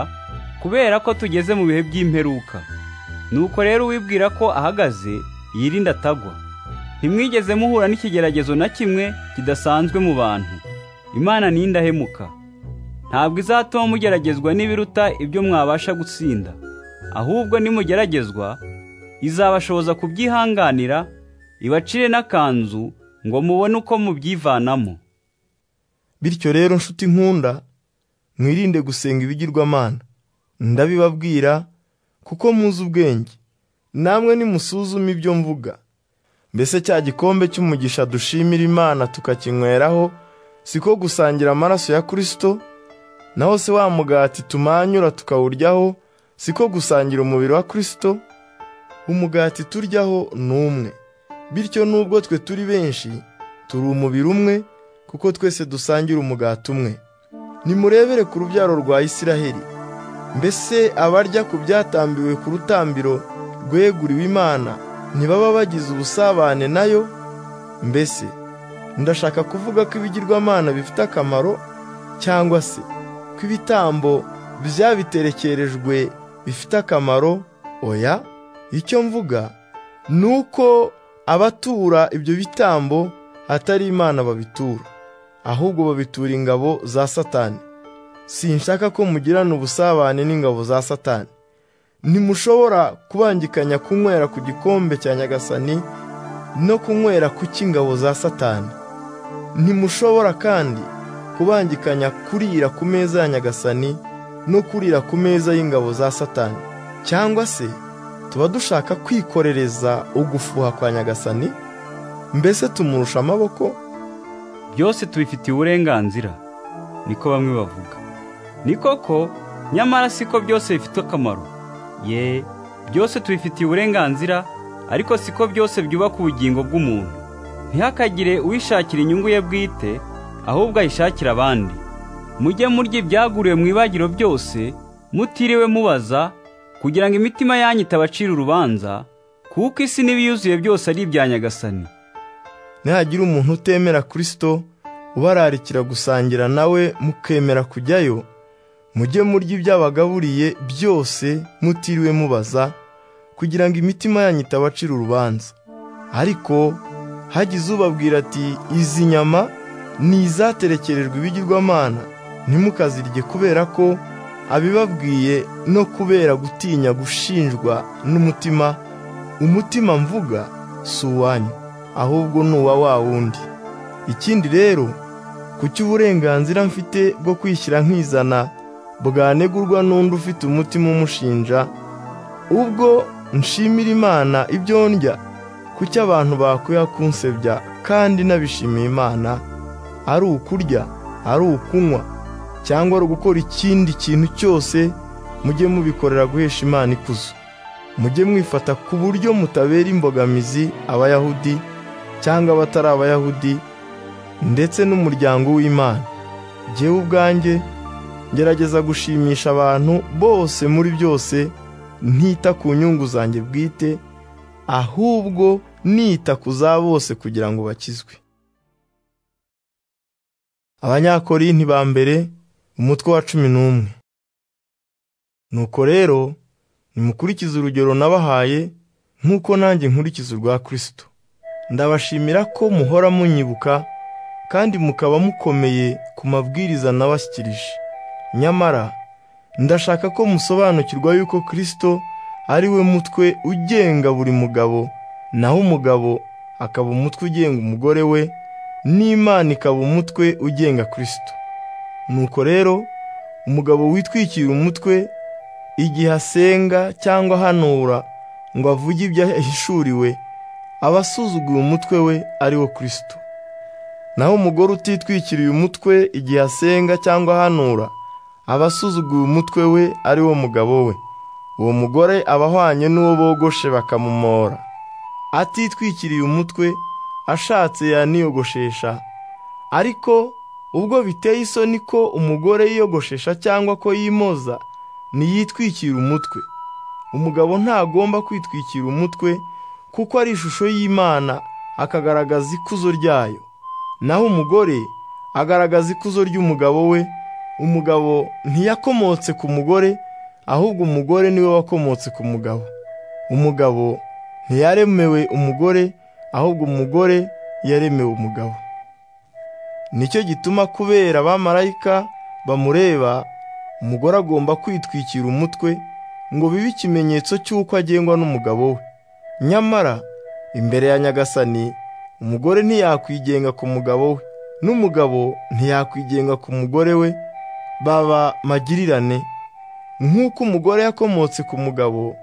kubera ko tugeze mu bihe by'imperuka nuko rero uwibwira ko ahagaze yirinda atagwa ntimwigeze muhura n'ikigeragezo na kimwe kidasanzwe mu bantu imana ni indahemuka ntabwo izatuma mugeragezwa n'ibiruta ibyo mwabasha gutsinda ahubwo nimugeragezwa izabashoboza kubyihanganira ibacire n'akanzu ngo mubone uko mubyivanamo bityo rero nshuti nkunda mwirinde gusenga ibigirwamana ndabibabwira kuko muzi ubwenge namwe nimusuzume ibyo mvuga mbese cya gikombe cy'umugisha dushimira imana tukakinyweraho siko gusangira amaraso ya kirisito naho se wa mugati tumanyura tukawuryaho siko gusangira umubiri wa kirisito umugati turyaho ni umwe bityo nubwo twe turi benshi turi umubiri umwe kuko twese dusangira umugati umwe nimurebere ku rubyaro rwa Isiraheli mbese abarya ku byatambiwe ku rutambiro rweguriwe imana ntibaba bagize ubusabane nayo mbese ndashaka kuvuga ko ibigirwamana bifite akamaro cyangwa se ko ibitambo byabiterekerejwe bifite akamaro oya icyo mvuga ni uko abatura ibyo bitambo atari imana babitura ahubwo babitura ingabo za satani sinshaka ko mugirana ubusabane n'ingabo za satani ntimushobora kubangikanya kunywera ku gikombe cya nyagasani no kunywera ku cy'ingabo za satani ntimushobora kandi kubangikanya kurira ku meza ya nyagasani no kurira ku meza y'ingabo za satani cyangwa se tuba dushaka kwikorereza ugufuha kwa nyagasani mbese tumurusha amaboko byose tubifitiye uburenganzira niko bamwe bavuga ni koko nyamara siko byose bifite akamaro ye byose tubifitiye uburenganzira ariko siko byose byubaka ubugingo bw'umuntu ntihakagire uwishakira inyungu ye bwite ahubwo ayishakira abandi mujye murya ibyaguriwe mu ibagiro byose mutiriwe mubaza kugira ngo imitima yanyu itabacira urubanza kuko isi n'ibiyuzuye byose ari ibya nyagasani nihagira umuntu utemera kirisito ubararikira gusangira nawe mukemera kujyayo mujye murya ibyo abagaburiye byose mutiriwe mubaza kugira ngo imitima yanyu itabacira urubanza ariko hagize ubabwira ati izi nyama ni izaterekerejwe ibigirwamana ntimukazirye kubera ko abibabwiye no kubera gutinya gushinjwa n'umutima umutima mvuga si uwanyu ahubwo ni uwa wa wundi ikindi rero kuki uburenganzira mfite bwo kwishyira nkizana bwanegurwa n'undi ufite umutima umushinja ubwo nshimira imana ibyo ndya kuki abantu bakwiye kunsebya kandi nabishimiye imana ari ukurya ari ukunywa cyangwa ari ugukora ikindi kintu cyose mujye mubikorera guhesha imana ikuzo mujye mwifata ku buryo mutabera imbogamizi abayahudi cyangwa abatari abayahudi ndetse n'umuryango w'imana jyewe ubwanjye ngerageza gushimisha abantu bose muri byose ntita ku nyungu zanjye bwite ahubwo nita ku za bose kugira ngo bakizwe abanyakorinti ba mbere umutwe wa cumi n'umwe nuko rero nimukurikize urugero nabahaye nk'uko nanjye nkurikiza urwa kirisito ndabashimira ko muhora munyibuka kandi mukaba mukomeye ku mabwiriza nabashyikirije nyamara ndashaka ko musobanukirwa yuko kirisito ari we mutwe ugenga buri mugabo naho umugabo akaba umutwe ugenga umugore we n'imana ikaba umutwe ugenga kirisito nuko rero umugabo witwikira umutwe igihe asenga cyangwa ahanura ngo avuge ibyo ahishuriwe aba asuzuguye umutwe we ari wo kirisito naho umugore utitwikiriye umutwe igihe asenga cyangwa ahanura aba asuzuguye umutwe we ari wo mugabo we uwo mugore aba ahwanye n'uwo bogoshe bakamumora atitwikiriye umutwe ashatse yaniyogoshesha ariko ubwo biteye isoni ko umugore yiyogoshesha cyangwa ko yimoza ntiyitwikira umutwe umugabo ntagomba kwitwikira umutwe kuko ari ishusho y'imana akagaragaza ikuzo ryayo naho umugore agaragaza ikuzo ry'umugabo we umugabo ntiyakomotse ku mugore ahubwo umugore niwe wakomotse ku mugabo umugabo ntiyaremewe umugore ahubwo umugore yaremewe umugabo nicyo gituma kubera abamarayika bamureba umugore agomba kwitwikira umutwe ngo bibe ikimenyetso cy'uko agengwa n'umugabo we nyamara imbere ya nyagasani umugore ntiyakwigenga ku mugabo we n'umugabo ntiyakwigenga ku mugore we baba magirirane nk'uko umugore yakomotse ku mugabo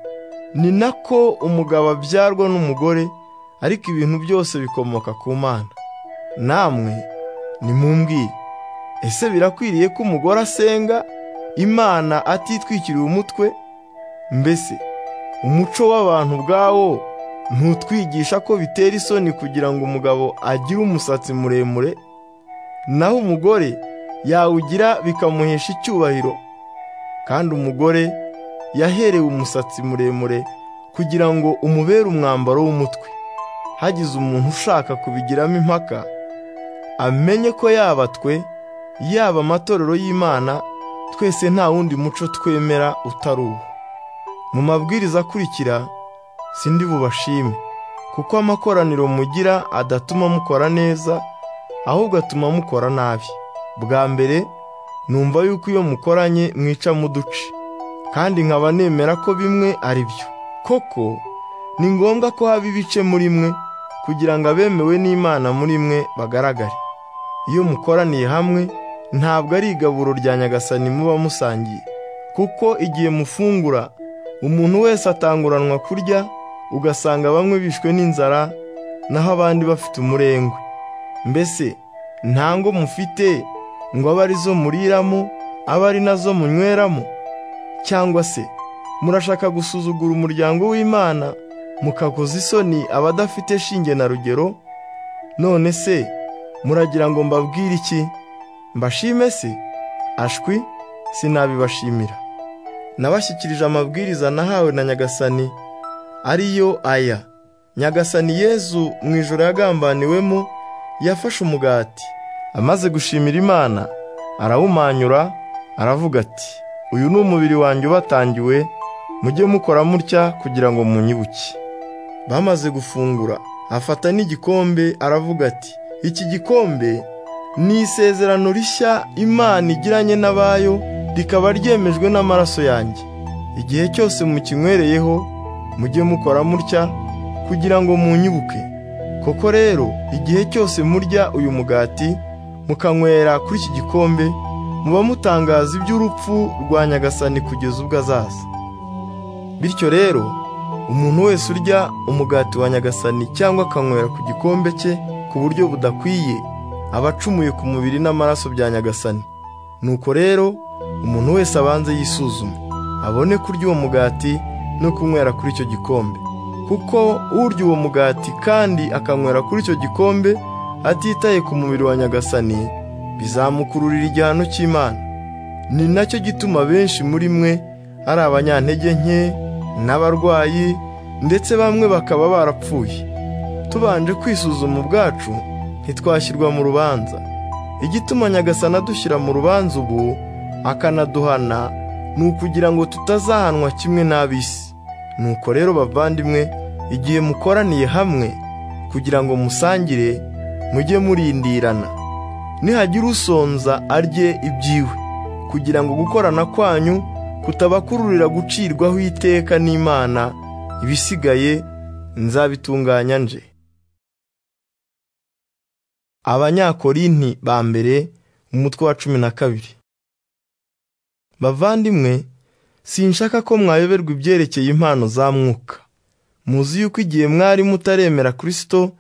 ni nako umugabo abyarwa n'umugore ariko ibintu byose bikomoka ku mana namwe nimumbwire ese birakwiriye ko umugore asenga imana atitwikiriye umutwe mbese umuco w'abantu ubwawo ntutwigisha ko bitera isoni kugira ngo umugabo agire umusatsi muremure naho umugore yawugira bikamuhesha icyubahiro kandi umugore yaherewe umusatsi muremure kugira ngo umubere umwambaro w'umutwe hagize umuntu ushaka kubigiramo impaka amenye ko yaba twe yaba amatorero y'imana twese nta wundi muco twemera utari uwo mu mabwiriza akurikira sindi bubashime kuko amakoraniro mugira adatuma mukora neza ahubwo atuma mukora nabi bwa mbere numva yuko iyo mukoranye mwica muduce kandi nkaba nemera ko bimwe ari byo koko ni ngombwa ko haba ibice muri mwe kugira ngo abemewe n'imana muri mwe bagaragare iyo mukoraniye hamwe ntabwo ari igaburo rya nyagasani muba musangiye kuko igihe mufungura umuntu wese atanguranwa kurya ugasanga bamwe bishwe n'inzara naho abandi bafite umurengwe mbese nta ngo mufite ngo abe ari zo muriramo abe ari nazo munyweramo cyangwa se murashaka gusuzugura umuryango w'imana mukakoza isoni abadafite shinge na rugero none se muragira ngo mbabwire iki mbashime se ashwi sinabibashimira nabashyikirije amabwiriza nahawe na nyagasani ariyo aya nyagasani yezu mu ijoro yagambaniwemo yafashe umugati amaze gushimira imana arawumanyura aravuga ati uyu ni umubiri wanjye ubatangiwe mujye mukora mutya kugira ngo munyibuke bamaze gufungura afata n'igikombe aravuga ati iki gikombe ni isezerano rishya imana igiranye n'abayo rikaba ryemejwe n'amaraso yanjye igihe cyose mukinywereyeho mujye mukora mutya kugira ngo munyibuke koko rero igihe cyose murya uyu mugati mukanywera kuri iki gikombe muba mutangaza iby'urupfu rwa nyagasani kugeza ubwo azaza bityo rero umuntu wese urya umugati wa nyagasani cyangwa akanywera ku gikombe cye ku buryo budakwiye aba acumuye ku mubiri n'amaraso bya nyagasani nuko rero umuntu wese abanze yisuzume abone kurya uwo mugati no kunywera kuri icyo gikombe kuko urya uwo mugati kandi akanywera kuri icyo gikombe atitaye ku mubiri wa nyagasani bizamukururira igihano cy'imana ni nacyo gituma benshi muri mwe ari abanyantege nke n'abarwayi ndetse bamwe bakaba barapfuye tubanje kwisuzuma ubwacu ntitwashyirwa mu rubanza igituma nyagasana dushyira mu rubanza ubu akanaduhana ni ukugira ngo tutazahanwa kimwe n'ab'isi nuko rero bavandimwe igihe mukoraniye hamwe kugira ngo musangire mujye murindirana nihagira usonza arye ibyiwe kugira ngo gukorana kwanyu kutabakururira gucirwaho iteka n'imana ibisigaye nzabitunganya nje abanyakorinti ba mbere umutwe wa cumi na kabiri bavandimwe sinshaka ko mwayoberwa ibyerekeye impano za mwuka muzi yuko igihe mwari mutaremera kirisito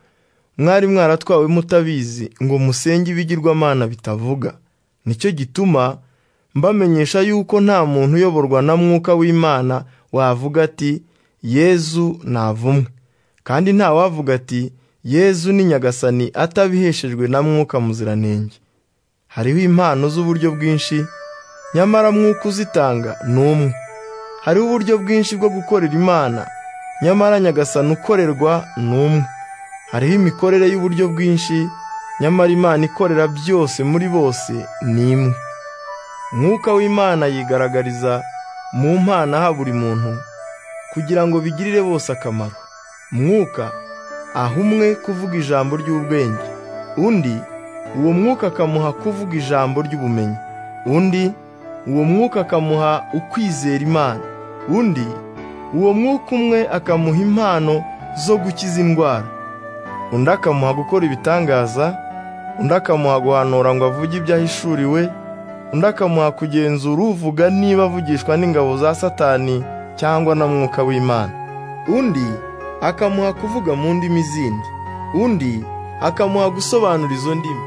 mwari mwaratwawe mutabizi ngo musenge ibigirwamana bitavuga nicyo gituma mbamenyesha yuko nta muntu uyoborwa na mwuka w'imana wavuga ati yezu navumwe kandi ntawavuga ati yezu ni nyagasani atabiheshejwe na mwuka muziranenge hariho impano z'uburyo bwinshi nyamara mwuka uzitanga ni umwe hariho uburyo bwinshi bwo gukorera imana nyamara nyagasani ukorerwa ni umwe hariho imikorere y'uburyo bwinshi nyamara imana ikorera byose muri bose ni imwe mwuka w'imana yigaragariza mu mpana ha buri muntu kugira ngo bigirire bose akamaro mwuka aha umwe kuvuga ijambo ry'ubwenge undi uwo mwuka akamuha kuvuga ijambo ry'ubumenyi undi uwo mwuka akamuha ukwizera imana undi uwo mwuka umwe akamuha impano zo gukiza indwara undi akamuha gukora ibitangaza undi akamuha guhanura ngo avuge ibyo ahishuriwe undi akamuha kugenzura uvuga niba avugishwa n'ingabo za satani cyangwa na mwuka w'imana undi akamuha kuvuga mu ndimi zindi undi akamuha gusobanura izo ndimi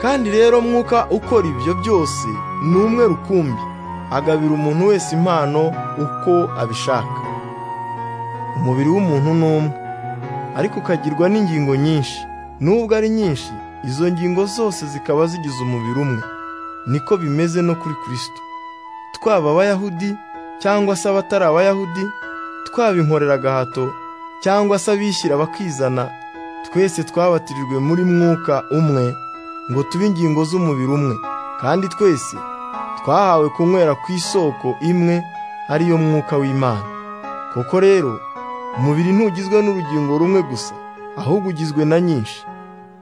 kandi rero mwuka ukora ibyo byose ni umwe rukumbi agabira umuntu wese impano uko abishaka umubiri w'umuntu ni umwe ariko ukagirwa n'ingingo nyinshi nubwo ari nyinshi izo ngingo zose zikaba zigize umubiri umwe niko bimeze no kuri kirisito twaba abayahudi cyangwa se abatari abayahudi twaba inkorera agahato cyangwa se abishyira bakizana twese twabatirijwe muri mwuka umwe ngo tube ingingo z'umubiri umwe kandi twese twahawe kunywera ku isoko imwe ariyo mwuka w'imana koko rero umubiri ntugizwe n'urugingo rumwe gusa ahubwo ugizwe na nyinshi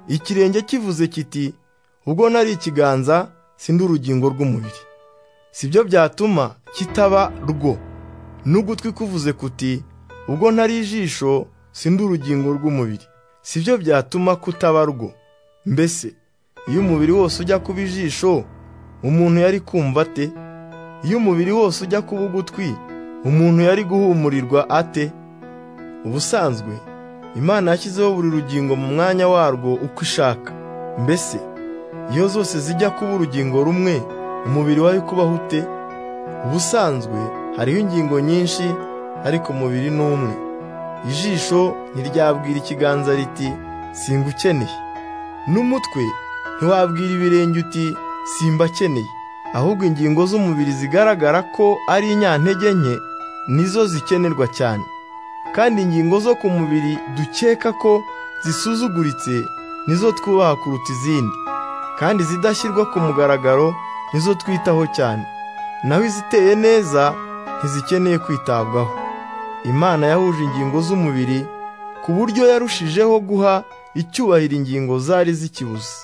ikirenge kivuze kiti ubwo nari ikiganza si ndi urugingo rw'umubiri si byo byatuma kitaba rwo n'ugutwi kuvuze kuti ubwo ntari ijisho si ndi urugingo rw'umubiri si byo byatuma kutaba rwo mbese iyo umubiri wose ujya kuba ijisho umuntu yari kumva ate iyo umubiri wose ujya kuba ugutwi umuntu yari guhumurirwa ate ubusanzwe imana yashyizeho buri rugingo mu mwanya warwo uko ishaka mbese iyo zose zijya kuba urugingo rumwe umubiri wari kubaho ute ubusanzwe hariho ingingo nyinshi ariko umubiri ni umwe ijisho ntiryabwira ikiganza riti singukeneye n'umutwe ntiwabwira ibirenge uti simbakeneye ahubwo ingingo z'umubiri zigaragara ko ari inyantege nke nizo zikenerwa cyane kandi ingingo zo ku mubiri dukeka ko zisuzuguritse nizo twubaha kuruta izindi kandi izidashyirwa ku mugaragaro nizo twitaho cyane naho iziteye neza ntizikeneye kwitabwaho imana yahuje ingingo z'umubiri ku buryo yarushijeho guha icyubahiro ingingo zari zikibuze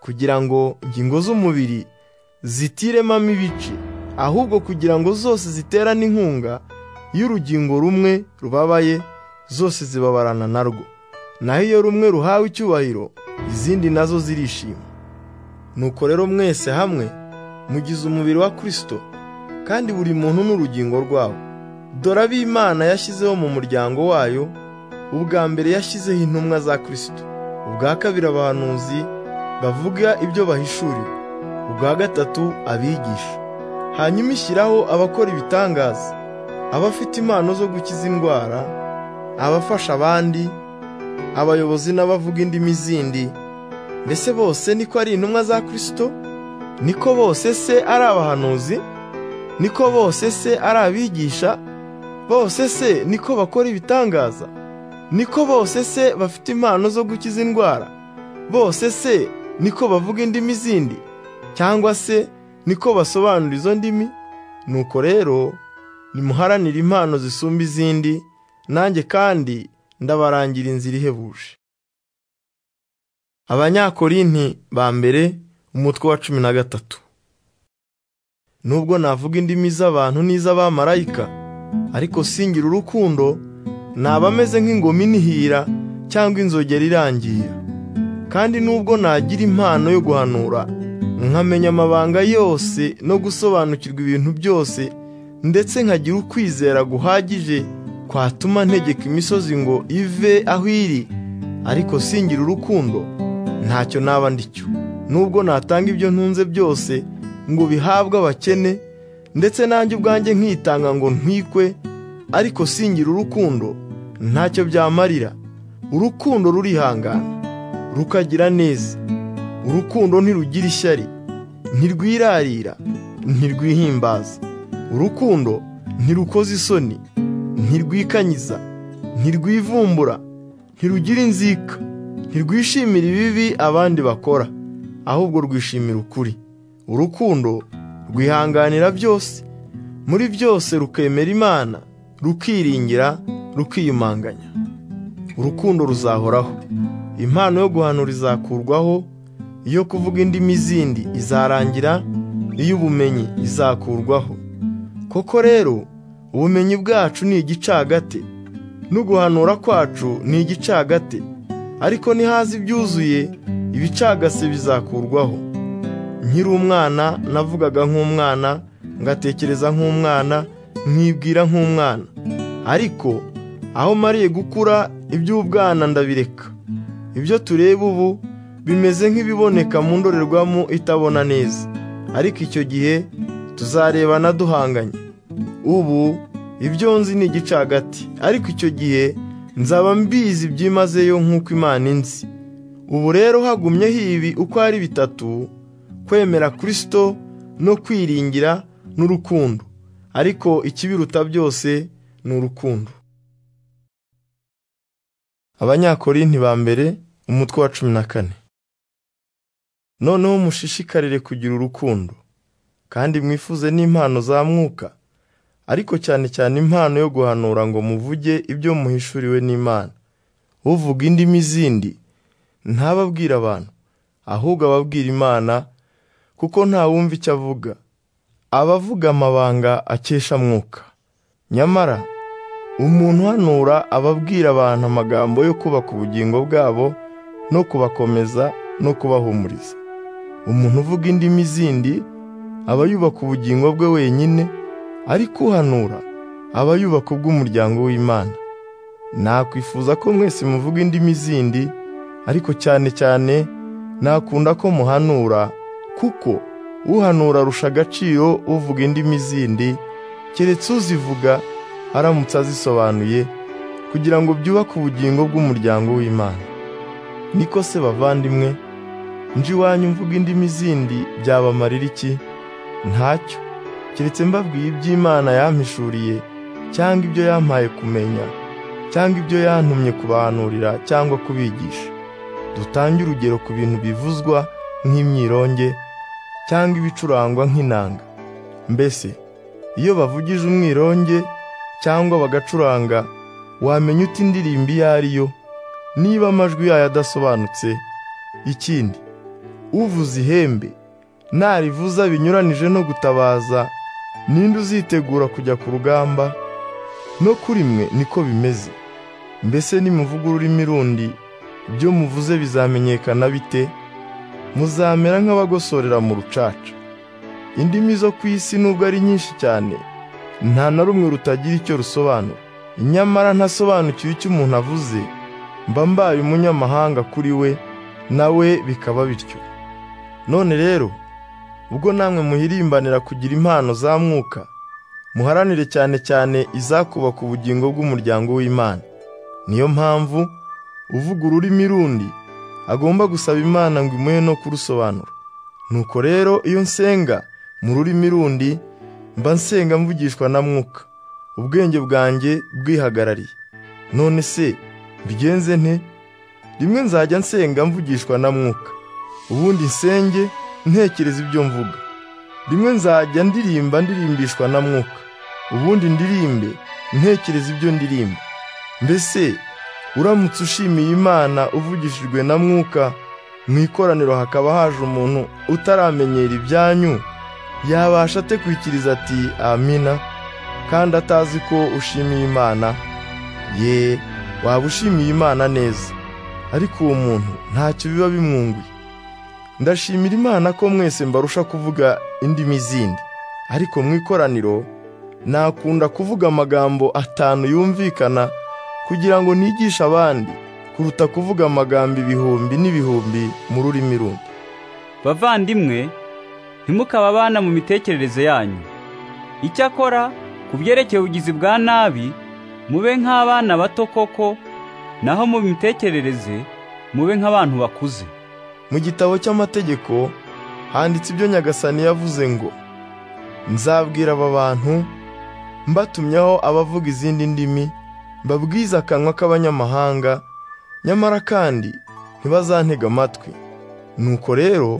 kugira ngo ingingo z'umubiri zitiremamo ibice ahubwo kugira ngo zose ziterane inkunga iyo urugingo rumwe rubabaye zose zibabarana narwo naho iyo rumwe ruhawe icyubahiro izindi nazo zirishima nuko rero mwese hamwe mugize umubiri wa kirisito kandi buri muntu n'urugingo rwawo dore ab'imana yashyizeho mu muryango wayo ubwa mbere yashyizeho intumwa za kirisito ubwa kabiri abahanuzi bavuga ibyo bahishuriwe ubwa gatatu abigisha hanyuma ishyiraho abakora ibitangaza abafite impano zo gukiza indwara abafasha abandi abayobozi n'abavuga indimi zindi mbese bose niko ari intumwa za kirisito niko bose se ari abahanuzi niko bose se ari abigisha bose se niko bakora ibitangaza niko bose se bafite impano zo gukiza indwara bose se niko bavuga indimi zindi cyangwa se niko basobanura izo ndimi nuko rero nimuharanire impano zisumba izindi nanjye kandi ndabarangira inzira ihebuje abanyakorinti ba mbere umutwe wa cumi na gatatu nubwo navuga indimi z'abantu n'iz'abamarayika ariko singira urukundo naba ameze nk'ingoma inihira cyangwa inzogera irangira kandi nubwo nagira impano yo guhanura nkamenya amabanga yose no gusobanukirwa ibintu byose ndetse nkagira ukwizera guhagije kwatuma ntegeka imisozi ngo ive aho iri ariko singira urukundo ntacyo naba ndicyo nubwo natanga ibyo ntunze byose ngo bihabwe abakene ndetse nanjye ubwanjye nkitanga ngo ntwikwe ariko singira urukundo ntacyo byamarira urukundo rurihangana rukagira neza urukundo ntirugira ishyari ntirwirarira ntirwihimbaza urukundo ntirukoza isoni ntirwikanyiza ntirwivumbura ntirugira inzika ntirwishimira ibibi abandi bakora ahubwo rwishimira ukuri urukundo rwihanganira byose muri byose rukemera imana rukiringira rukiyumanganya urukundo ruzahoraho impano yo guhanura izakurwaho iyo kuvuga indimi zindi izarangira iy'ubumenyi izakurwaho koko rero ubumenyi bwacu ni igicagate n'uguhanura kwacu ni igicagate ariko nihaza ibyuzuye ibicagase bizakurwaho nkiri umwana navugaga nk'umwana ngatekereza nk'umwana nkibwira nk'umwana ariko aho mariye gukura iby'ubwana ndabireka ibyo tureba ubu bimeze nk'ibiboneka mu ndorerwamo itabona neza ariko icyo gihe tuzarebana duhanganye ubu ibyo nzi ni igicagati ariko icyo gihe nzaba mbizi byimazeyo nk'uko imana inzi ubu rero hagumyeho ibi uko ari bitatu kwemera kirisito no kwiringira n'urukundo ariko ikibiruta byose ni urukundo abanyakorinti ba mbere umutwe wa cumi na kane noneho mushishikarire kugira urukundo kandi mwifuze n'impano za mwuka ariko cyane cyane impano yo guhanura ngo muvuge ibyo muhishuriwe n'imana uvuga indimi zindi ntababwira abantu ahubwo ababwira imana kuko ntawumva icyo avuga abavuga amabanga akesha mwuka nyamara umuntu uhanura ababwira abantu amagambo yo kubaka ubugingo bwabo no kubakomeza no kubahumuriza umuntu uvuga indimi zindi aba yubaka ubugingo bwe wenyine ariko uhanura aba yubaka ubw'umuryango w'imana nakwifuza ko mwese muvuga indimi zindi ariko cyane cyane nakunda ko muhanura kuko uhanura arusha agaciro uvuga indimi zindi keretse uzivuga aramutse azisobanuye kugira ngo byubake ubugingo bw'umuryango w'imana niko se bavandimwe nje iwanyu mvuga indimi zindi byabamarira iki ntacyo keretse mbabwiye iby'imana yampishuriye cyangwa ibyo yampaye kumenya cyangwa ibyo yantumye kubahanurira cyangwa kubigisha dutange urugero ku bintu bivuzwa nk'imyironge cyangwa ibicurangwa nk'inanga mbese iyo bavugije umwironge cyangwa bagacuranga wamenya uti indirimbo iyo ari yo niba amajwi yayo adasobanutse ikindi uvuza ihembe narivuza binyuranije no gutabaza ninde uzitegura kujya ku rugamba no kuri mwe niko bimeze mbese nimuvuga ururimi rundi ibyo muvuze bizamenyekana bite muzamera nk'abagosorera mu rucaca indimi zo ku isi nubwo ari nyinshi cyane nta na rumwe rutagira icyo rusobanura nyamara ntasobanukiwe icyo umuntu avuze mba mbaye umunyamahanga kuri we nawe bikaba bityo none rero ubwo namwe muhirimbanira kugira impano za mwuka muharanire cyane cyane izakubaka ubugingo bw'umuryango w'imana niyo mpamvu uvuga ururimi rundi agomba gusaba imana ngo imuhe no kurusobanura nuko rero iyo nsenga mu rurimi rundi mba nsenga mvugishwa na mwuka ubwenge bwanjye bwihagarariye none se mbigenze nte rimwe nzajya nsenga mvugishwa na mwuka ubundi nsenge ntekereza ibyo mvuga rimwe nzajya ndirimba ndirimbishwa na mwuka ubundi ndirimbe ntekereza ibyo ndirimba mbese uramutse ushimiye imana uvugishijwe na mwuka mu ikoraniro hakaba haje umuntu utaramenyera ibyanyu yabasha ate kwikiriza ati amina kandi atazi ko ushimiye imana ye waba ushimiye imana neza ariko uwo muntu ntacyo biba bimwunguye ndashimira imana ko mwese mbarusha kuvuga indimi zindi ariko mu ikoraniro nakunda kuvuga amagambo atanu yumvikana kugira ngo nigishe abandi kuruta kuvuga amagambo ibihumbi n'ibihumbi mu rurimi rundi bavandimwe ntimukabe abana mu mitekerereze yanyu icyakora ku byerekeye ubugizi bwa nabi mube nk'abana bato koko naho mu mitekerereze mube nk'abantu bakuze mu gitabo cy'amategeko handitse ibyo nyagasani yavuze ngo nzabwira aba bantu mbatumyaho abavuga izindi ndimi mbabwize akanwa k'abanyamahanga nyamara kandi ntibazantega amatwi nuko rero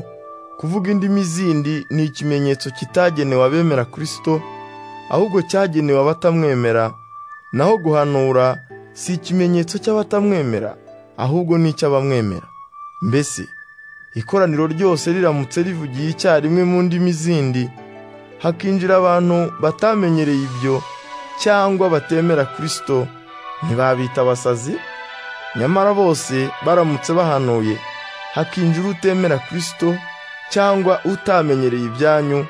kuvuga indimi zindi ni ikimenyetso kitagenewe abemera kirisito ahubwo cyagenewe abatamwemera naho guhanura si ikimenyetso cy'abatamwemera ahubwo ni icy'abamwemera mbese ikoraniro ryose riramutse rivugiye icyarimwe mu ndimi zindi hakinjira abantu batamenyereye ibyo cyangwa batemera kirisito ntibabita abasazi nyamara bose baramutse bahanuye hakinjira utemera kirisito cyangwa utamenyereye ibyanyu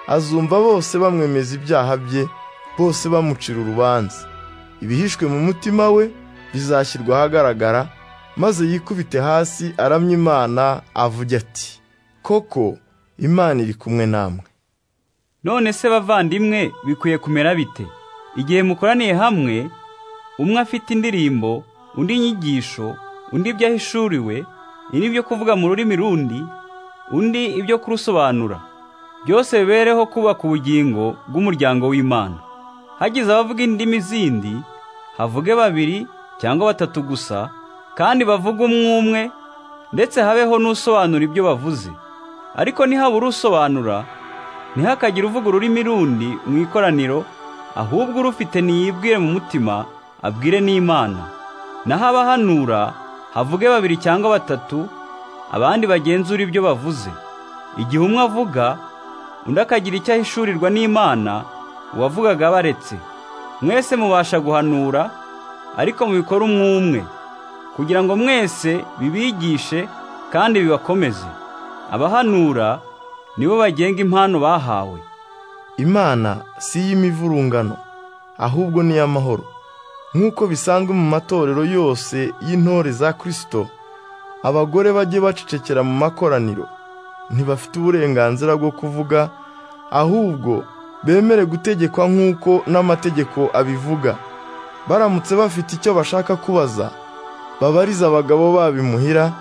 azumva bose bamwemeza ibyaha bye bose bamucira urubanza ibihishwe mu mutima we bizashyirwa ahagaragara maze yikubite hasi aramya imana avuge ati koko imana iri kumwe namwe None se bavandimwe bikwiye kumera bite? Igihe mukoraniye hamwe, umwe afite indirimbo, undi inyigisho, undi ibyo ahishuriwe, undi ibyo kuvuga mu rurimi rundi, undi ibyo kurusobanura. Byose bibereho kubaka ubugingo bw'umuryango w'Imana. Hagize abavuga indimi zindi, havuge babiri cyangwa batatu gusa, kandi bavuge umwe umwe, ndetse habeho n'usobanura ibyo bavuze. Ariko nihabura usobanura, ntihakagire uvuga ururimi rundi mu ikoraniro ahubwo urufite niyibwire mu mutima abwire n'imana naho abahanura havuge babiri cyangwa batatu abandi bagenzura ibyo bavuze igihe umwe avuga undi akagira icyo ahishurirwa n'imana uwavugaga abaretse mwese mubasha guhanura ariko mubikora umwe umwe kugira ngo mwese bibigishe kandi bibakomeze abahanura nibo bagenga impano bahawe imana si iy'imivurungano ahubwo ni iy'amahoro nk'uko bisanzwe mu matorero yose y'intore za kirisito abagore bajye bacecekera mu makoraniro ntibafite uburenganzira bwo kuvuga ahubwo bemere gutegekwa nk'uko n'amategeko abivuga baramutse bafite icyo bashaka kubaza babarize abagabo babimuhira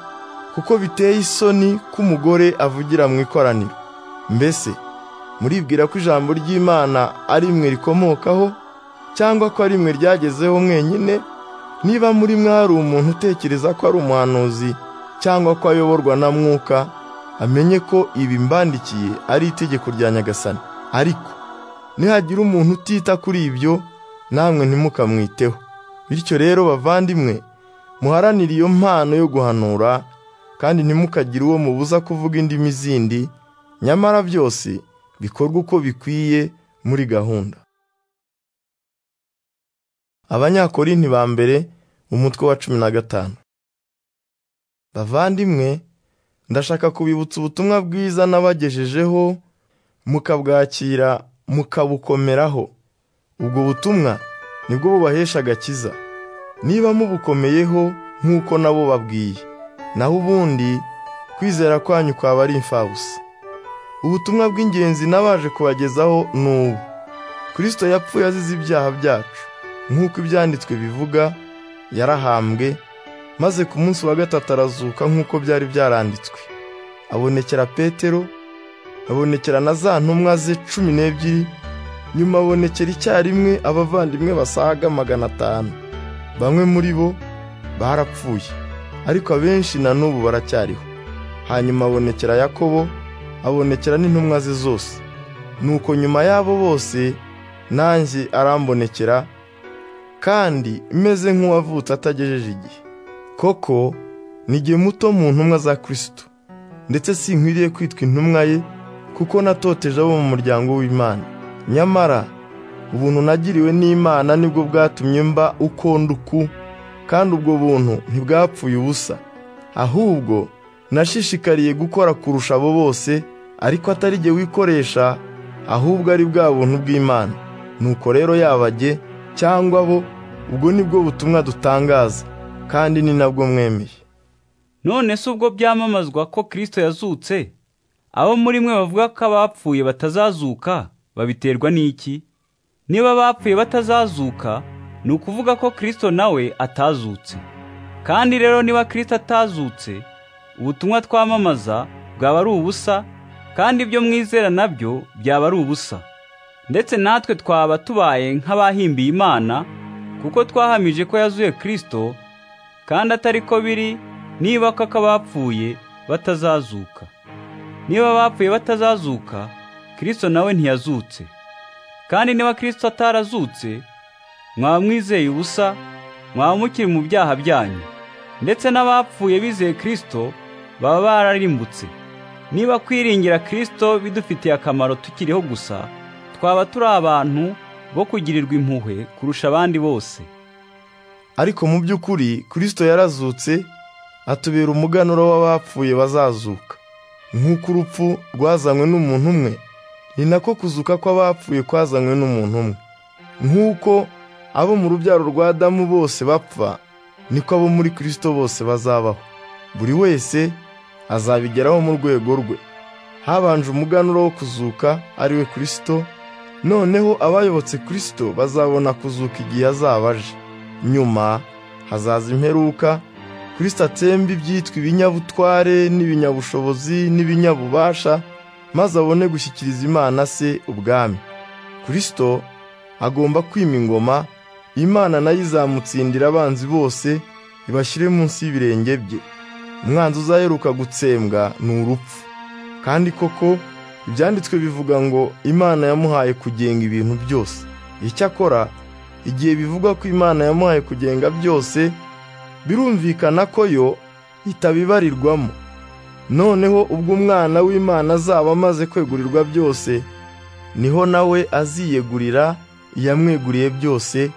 kuko biteye isoni ko umugore avugira mu ikoraniro mbese muribwira ko ijambo ry'imana ari mwe rikomokaho cyangwa ko ari mwe ryagezeho mwenyine niba muri mwe hari umuntu utekereza ko ari umuhanuzi cyangwa ko ayoborwa na mwuka amenye ko ibi mbandikiye ari itegeko rya nyagasani ariko nihagira umuntu utita kuri ibyo namwe ntimukamwiteho bityo rero bavandimwe muharanire iyo mpano yo guhanura kandi ntimukagire uwo mubuza kuvuga indimi zindi nyamara byose bikorwa uko bikwiye muri gahunda abanyakorinti ba mbere umutwe wa cumi na gatanu bavandimwe ndashaka kubibutsa ubutumwa bwiza nabagejejeho mukabwakira mukabukomeraho ubwo butumwa nibwo bubahesha agakiza niba mubukomeyeho nk'uko nabo babwiye naho ubundi kwizera kwanyu kwaba ari imfabusa ubutumwa bw'ingenzi n'abaje kubagezaho ni ubu kirisito yapfuye azize ibyaha byacu nk'uko ibyanditswe bivuga yarahambwe maze ku munsi wa gatatu arazuka nk'uko byari byaranditswe abonekera petero abonekera na za ntumwa ze cumi n'ebyiri nyuma abonekera icyarimwe abavandimwe basaga magana atanu bamwe muri bo barapfuye ariko abenshi na n'ubu baracyariho hanyuma abonekera yakobo abonekera n'intumwa ze zose nuko nyuma y'abo bose nanjye arambonekera kandi meze nk'uwavutse atagejeje igihe koko nigihe muto mu ntumwa za kirisito ndetse sinkwiriye kwitwa intumwa ye kuko natoteje abo mu muryango w'imana nyamara ubuntu nagiriwe n'imana nibwo bwatumye mba uko ndi uku kandi ubwo buntu ntibwapfuye ubusa ahubwo nashishikariye gukora kurusha abo bose ariko atari jye wikoresha ahubwo ari bwa buntu bw'imana nuko rero yabajye cyangwa bo ubwo nibwo butumwa dutangaza kandi ni nabwo mwemeye none se ubwo byamamazwa ko Kristo yazutse abo muri mwe bavuga ko abapfuye batazazuka babiterwa n'iki niba abapfuye batazazuka ni ukuvuga ko Kristo nawe atazutse kandi rero niba Kristo atazutse ubutumwa twamamaza bwaba ari ubusa kandi ibyo mwizera nabyo byaba ari ubusa ndetse natwe twaba tubaye nk'abahimbiye Imana kuko twahamije ko yazuye Kristo kandi atari ko biri niba koko abapfuye batazazuka niba abapfuye batazazuka kirisito nawe ntiyazutse kandi niba kirisito atarazutse mwaba mwizeye ubusa mwaba mukiri mu byaha byanyu ndetse n'abapfuye bizeye kirisito baba bararimbutse niba kwiringira kirisito bidufitiye akamaro tukiriho gusa twaba turi abantu bo kugirirwa impuhwe kurusha abandi bose ariko mu by'ukuri kirisito yarazutse atubera umuganura w'abapfuye bazazuka nk'uko urupfu rwazanywe n'umuntu umwe ni nako kuzuka kw'abapfuye kwazanywe n'umuntu umwe nk'uko abo mu rubyaro rwa Adamu bose bapfa niko abo muri kirisito bose bazabaho buri wese azabigeraho mu rwego rwe habanje umuganura wo kuzuka ari we kirisito noneho abayobotse kirisito bazabona kuzuka igihe azaba aje nyuma hazaza imperuka kirisito atsemba ibyitwa ibinyabutware n'ibinyabushobozi n'ibinyabubasha maze abone gushyikiriza imana se ubwami kirisito agomba kwima ingoma imana nayo izamutsindira abanzi bose ibashyire munsi y'ibirenge bye umwanzi uzaheruka gutsembwa ni urupfu kandi koko ibyanditswe bivuga ngo imana yamuhaye kugenga ibintu byose icyakora igihe bivugwa ko imana yamuhaye kugenga byose birumvikana ko yo itabibarirwamo noneho ubwo umwana w'imana azaba amaze kwegurirwa byose niho nawe aziyegurira iyamweguriye byose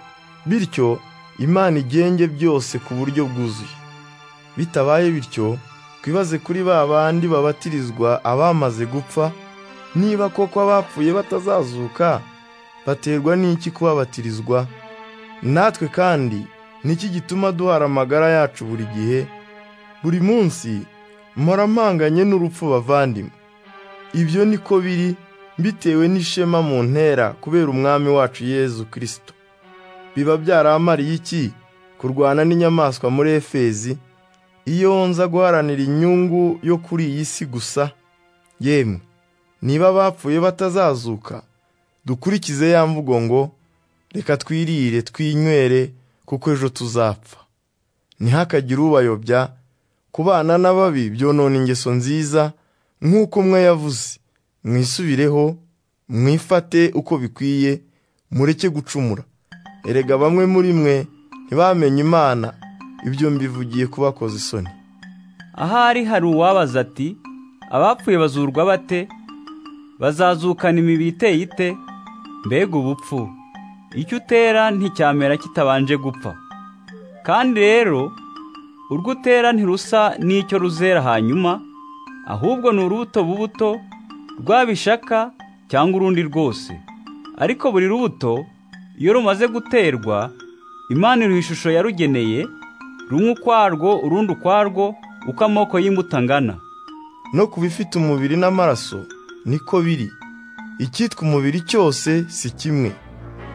bityo imana igenge byose ku buryo bwuzuye bitabaye bityo twibaze kuri ba bandi babatirizwa abamaze gupfa niba koko abapfuye batazazuka baterwa n'iki kubabatirizwa natwe kandi niki gituma duhara amagara yacu buri gihe buri munsi mpanganye n'urupfu bavandimwe ibyo niko biri bitewe n'ishema mu ntera kubera umwami wacu yezu kirisito biba byaramariye iki kurwana n'inyamaswa muri efezi iyo nza guharanira inyungu yo kuri iyi si gusa yemwe niba abapfuye batazazuka dukurikize ya mvugo ngo reka twirire twinywere kuko ejo tuzapfa ntihakagire ubayobya kubana n'ababi byonona ingeso nziza nk'uko umwe yavuze mwisubireho mwifate uko bikwiye mureke gucumura erega bamwe muri mwe ntibamenye imana ibyo mbivugiye kubakoza isoni ahari hari uwabaza ati abapfuye bazurwa bate bazazukana imibiri iteye ite mbega ubupfu icyo utera nticyamera kitabanje gupfa kandi rero urwo utera ntirusa n'icyo ruzera hanyuma ahubwo ni urubuto bubuto rwabishaka cyangwa urundi rwose ariko buri rubuto iyo rumaze guterwa imana iruha ishusho yarugeneye rumwe ukwarwo urundi ukwarwo uko amoko y'imbuto angana no ku bifite umubiri n'amaraso niko biri icyitwa umubiri cyose si kimwe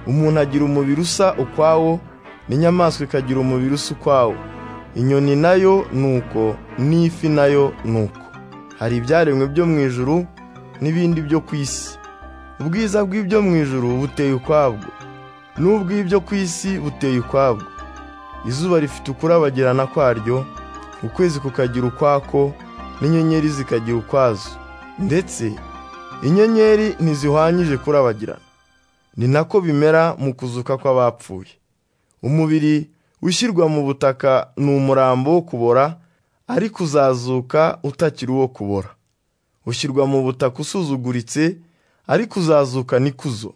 umuntu agira umubiri usa ukwawo n'inyamaswa ikagira umubiri usa ukwawo inyoni nayo ni uko n'ifi nayo ni uko hari ibyaremwe byo mu ijuru n'ibindi byo ku isi ubwiza bw'ibyo mu ijuru buteye ukwabwo n'ubw'ibyo ku isi buteye ukwabwo izuba rifite ukurabagirana kwaryo ukwezi kukagira ukwako n'inyenyeri zikagira ukwazo ndetse inyenyeri ntizihwanyije kurabagirana ni nako bimera mu kuzuka kw'abapfuye umubiri ushyirwa mu butaka ni umurambo wo kubora ariko uzazuka utakiri uwo kubora ushyirwa mu butaka usuzuguritse ariko uzazuka n'ikuzo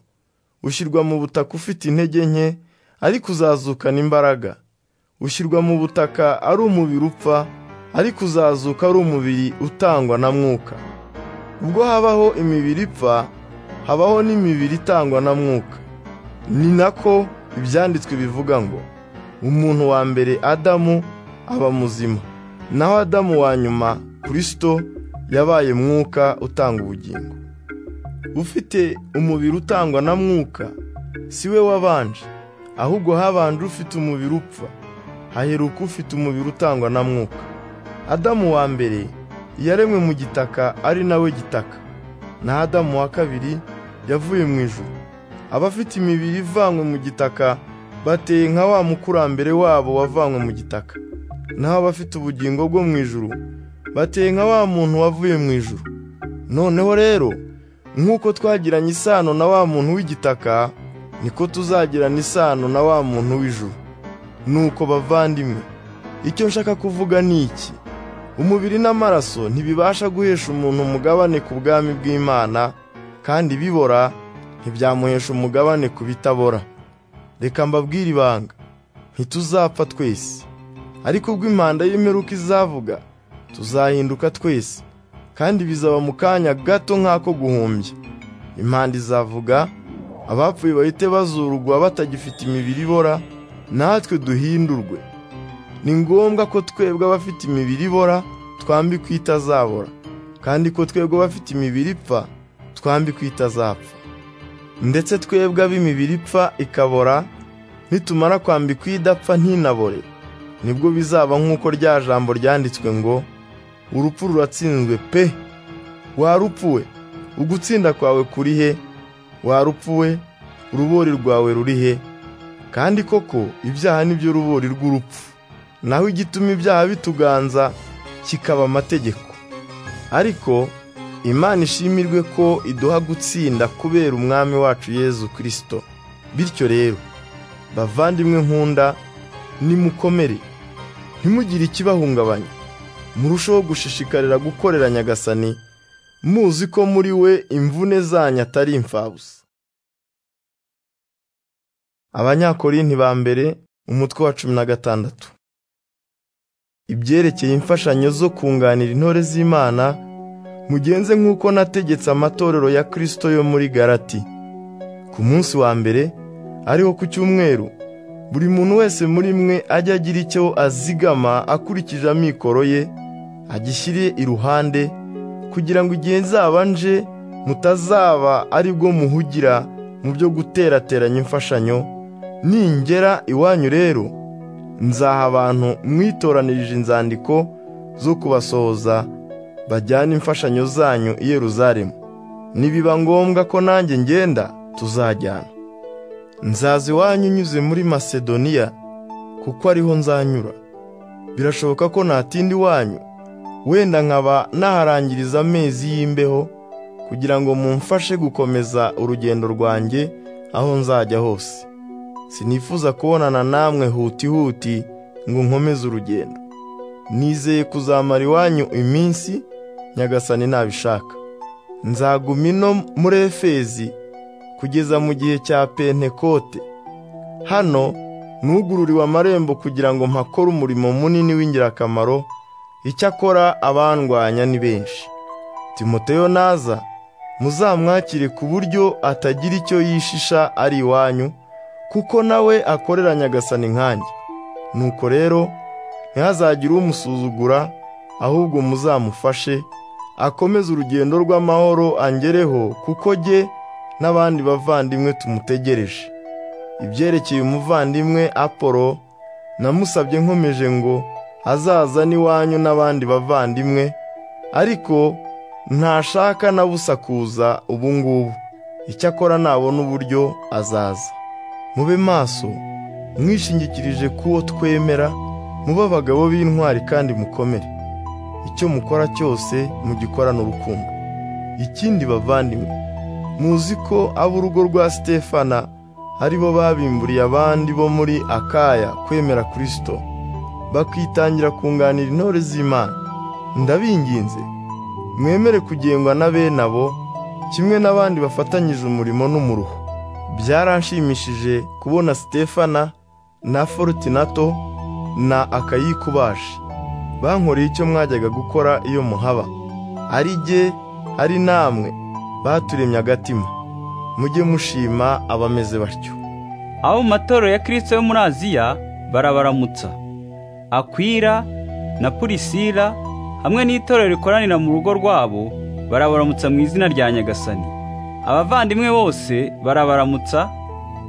ushyirwa mu butaka ufite intege nke ariko uzazukana imbaraga ushyirwa mu butaka ari umubiri upfa ariko uzazuka ari umubiri utangwa na mwuka ubwo habaho imibiri ipfa habaho n'imibiri itangwa na mwuka ni nako ibyanditswe bivuga ngo umuntu wa mbere adamu aba muzima naho adamu wa nyuma kirisito yabaye mwuka utanga ubugingo ufite umubiri utangwa na mwuka si we wabanje ahubwo habanje ufite umubiri upfa haheruka ufite umubiri utangwa na mwuka adamu wa mbere yaremwe mu gitaka ari nawe gitaka na adamu wa kabiri yavuye mu ijuru abafite imibiri ivanywe mu gitaka bateye nka wa mukurambere wabo wavanywe mu gitaka naho abafite ubugingo bwo mu ijuru bateye nka wa muntu wavuye mu ijuru noneho rero nk'uko twagiranye isano na wa muntu w'igitaka niko tuzagirana isano na wa muntu w'ijuru nuko bavandimwe icyo nshaka kuvuga ni iki umubiri n'amaraso ntibibasha guhesha umuntu umugabane ku bwami bw'imana kandi bibora ntibyamuhesha umugabane ku bitabora reka mbabwire ibanga ntituzapfa twese ariko ubwo impanda y'imperuka izavuga tuzahinduka twese kandi bizaba mu kanya gato nk'ako guhumbya impanda izavuga abapfuye bahite bazurugwa batagifite imibiri ibora natwe duhindurwe ni ngombwa ko twebwe abafite imibiri ibora twambikwa itazabora kandi ko twebwe abafite imibiri ipfa twambikwa itazapfa ndetse twebwe ab'imibiri ipfa ikabora nitumara kwambikwa idapfa ntinabore nibwo bizaba nk'uko rya jambo ryanditswe ngo urupfu ruratsinzwe pe warupfuwe ugutsinda kwawe kuri he warupfuwe urubori rwawe ruri he kandi koko ibyaha nibyo rubori rw'urupfu naho igituma ibyaha bituganza kikaba amategeko ariko imana ishimirwe ko iduha gutsinda kubera umwami wacu yezu kirisito bityo rero bavandimwe nkunda nimukomere ntimugire ikibahungabanya murushaho gushishikarira gukorera nyagasani muzi ko muri we imvune zanyu atari imfabusa abanyakorinti ba mbere umutwe wa cumi na gatandatu ibyerekeye imfashanyo zo kunganira intore z'imana mugenze nk'uko nategetse amatorero ya kirisito yo muri garati ku munsi wa mbere ariho ku cyumweru buri muntu wese muri mwe ajye agira icyo azigama akurikije amikoro ye agishyire iruhande kugira ngo igihe nzaba nje mutazaba ari bwo muhugira mu byo guterateranya imfashanyo ningera iwanyu rero nzaha abantu mwitoranirije inzandiko zo kubasohoza bajyana imfashanyo zanyu i Yeruzalemu nibiba ngombwa ko nanjye ngenda tuzajyana nzaza iwanyu unyuze muri masedoniya kuko ariho nzanyura birashoboka ko natinda iwanyu wenda nkaba naharangiriza amezi y'imbeho kugira ngo mumfashe gukomeza urugendo rwanjye aho nzajya hose sinifuza kubonana namwe huti huti ngo nkomeze urugendo nizeye kuzamara iwanyu iminsi nyagasani nabishaka nzaguma ino muri efezi kugeza mu gihe cya pentekote hano nugururiwe amarembo kugira ngo mpakore umurimo munini w'ingirakamaro icyakora abandwanya ni benshi timoteyo naza muzamwakire ku buryo atagira icyo yishisha ari iwanyu kuko nawe akorera nyagasani nkanjye nuko rero ntihazagire umusuzugura ahubwo muzamufashe akomeze urugendo rw'amahoro angereho kuko jye n'abandi bavandimwe tumutegereje ibyerekeye umuvandimwe apolo namusabye nkomeje ngo azaza n'iwanyu n'abandi bavandimwe ariko ntashaka na busa kuza ubu ngubu icyakora nabona uburyo azaza mube maso mwishingikirije k'uwo twemera mube abagabo b'intwari kandi mukomere icyo mukora cyose mugikorane urukundo ikindi bavandimwe muzi ko ab'urugo rwa sitefana aribo babimburiye abandi bo muri akaya kwemera kirisito bakitangira kunganira intore z'imana ndabinginze mwemere kugengwa na bene abo kimwe n'abandi bafatanyije umurimo n'umuruho byaranshimishije kubona sitefana na forutinato na akayikubashi bankoreye icyo mwajyaga gukora iyo muhaba ari jye ari namwe baturemye agatima mujye mushima abameze batyo abo mu matorero ya kirisito yo muri aziya barabaramutsa akwira na purisira hamwe n'itorero rikoranira mu rugo rwabo barabaramutsa mu izina rya nyagasani abavandimwe bose barabaramutsa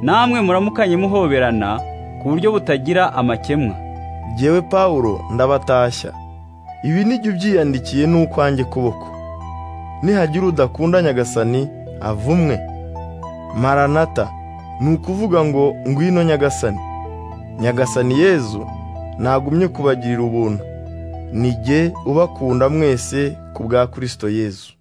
namwe muramukanye muhoberana ku buryo butagira amakemwa jyewe pawulo ndabatashya ibi ni jya ubyiyandikiye n'ukwanjye kuboko nihagira udakunda nyagasani avumwe maranata ni ukuvuga ngo ngwino nyagasani nyagasani yezu nagumye kubagirira ubuntu ni jye ubakunda mwese ku bwa kirisito yezu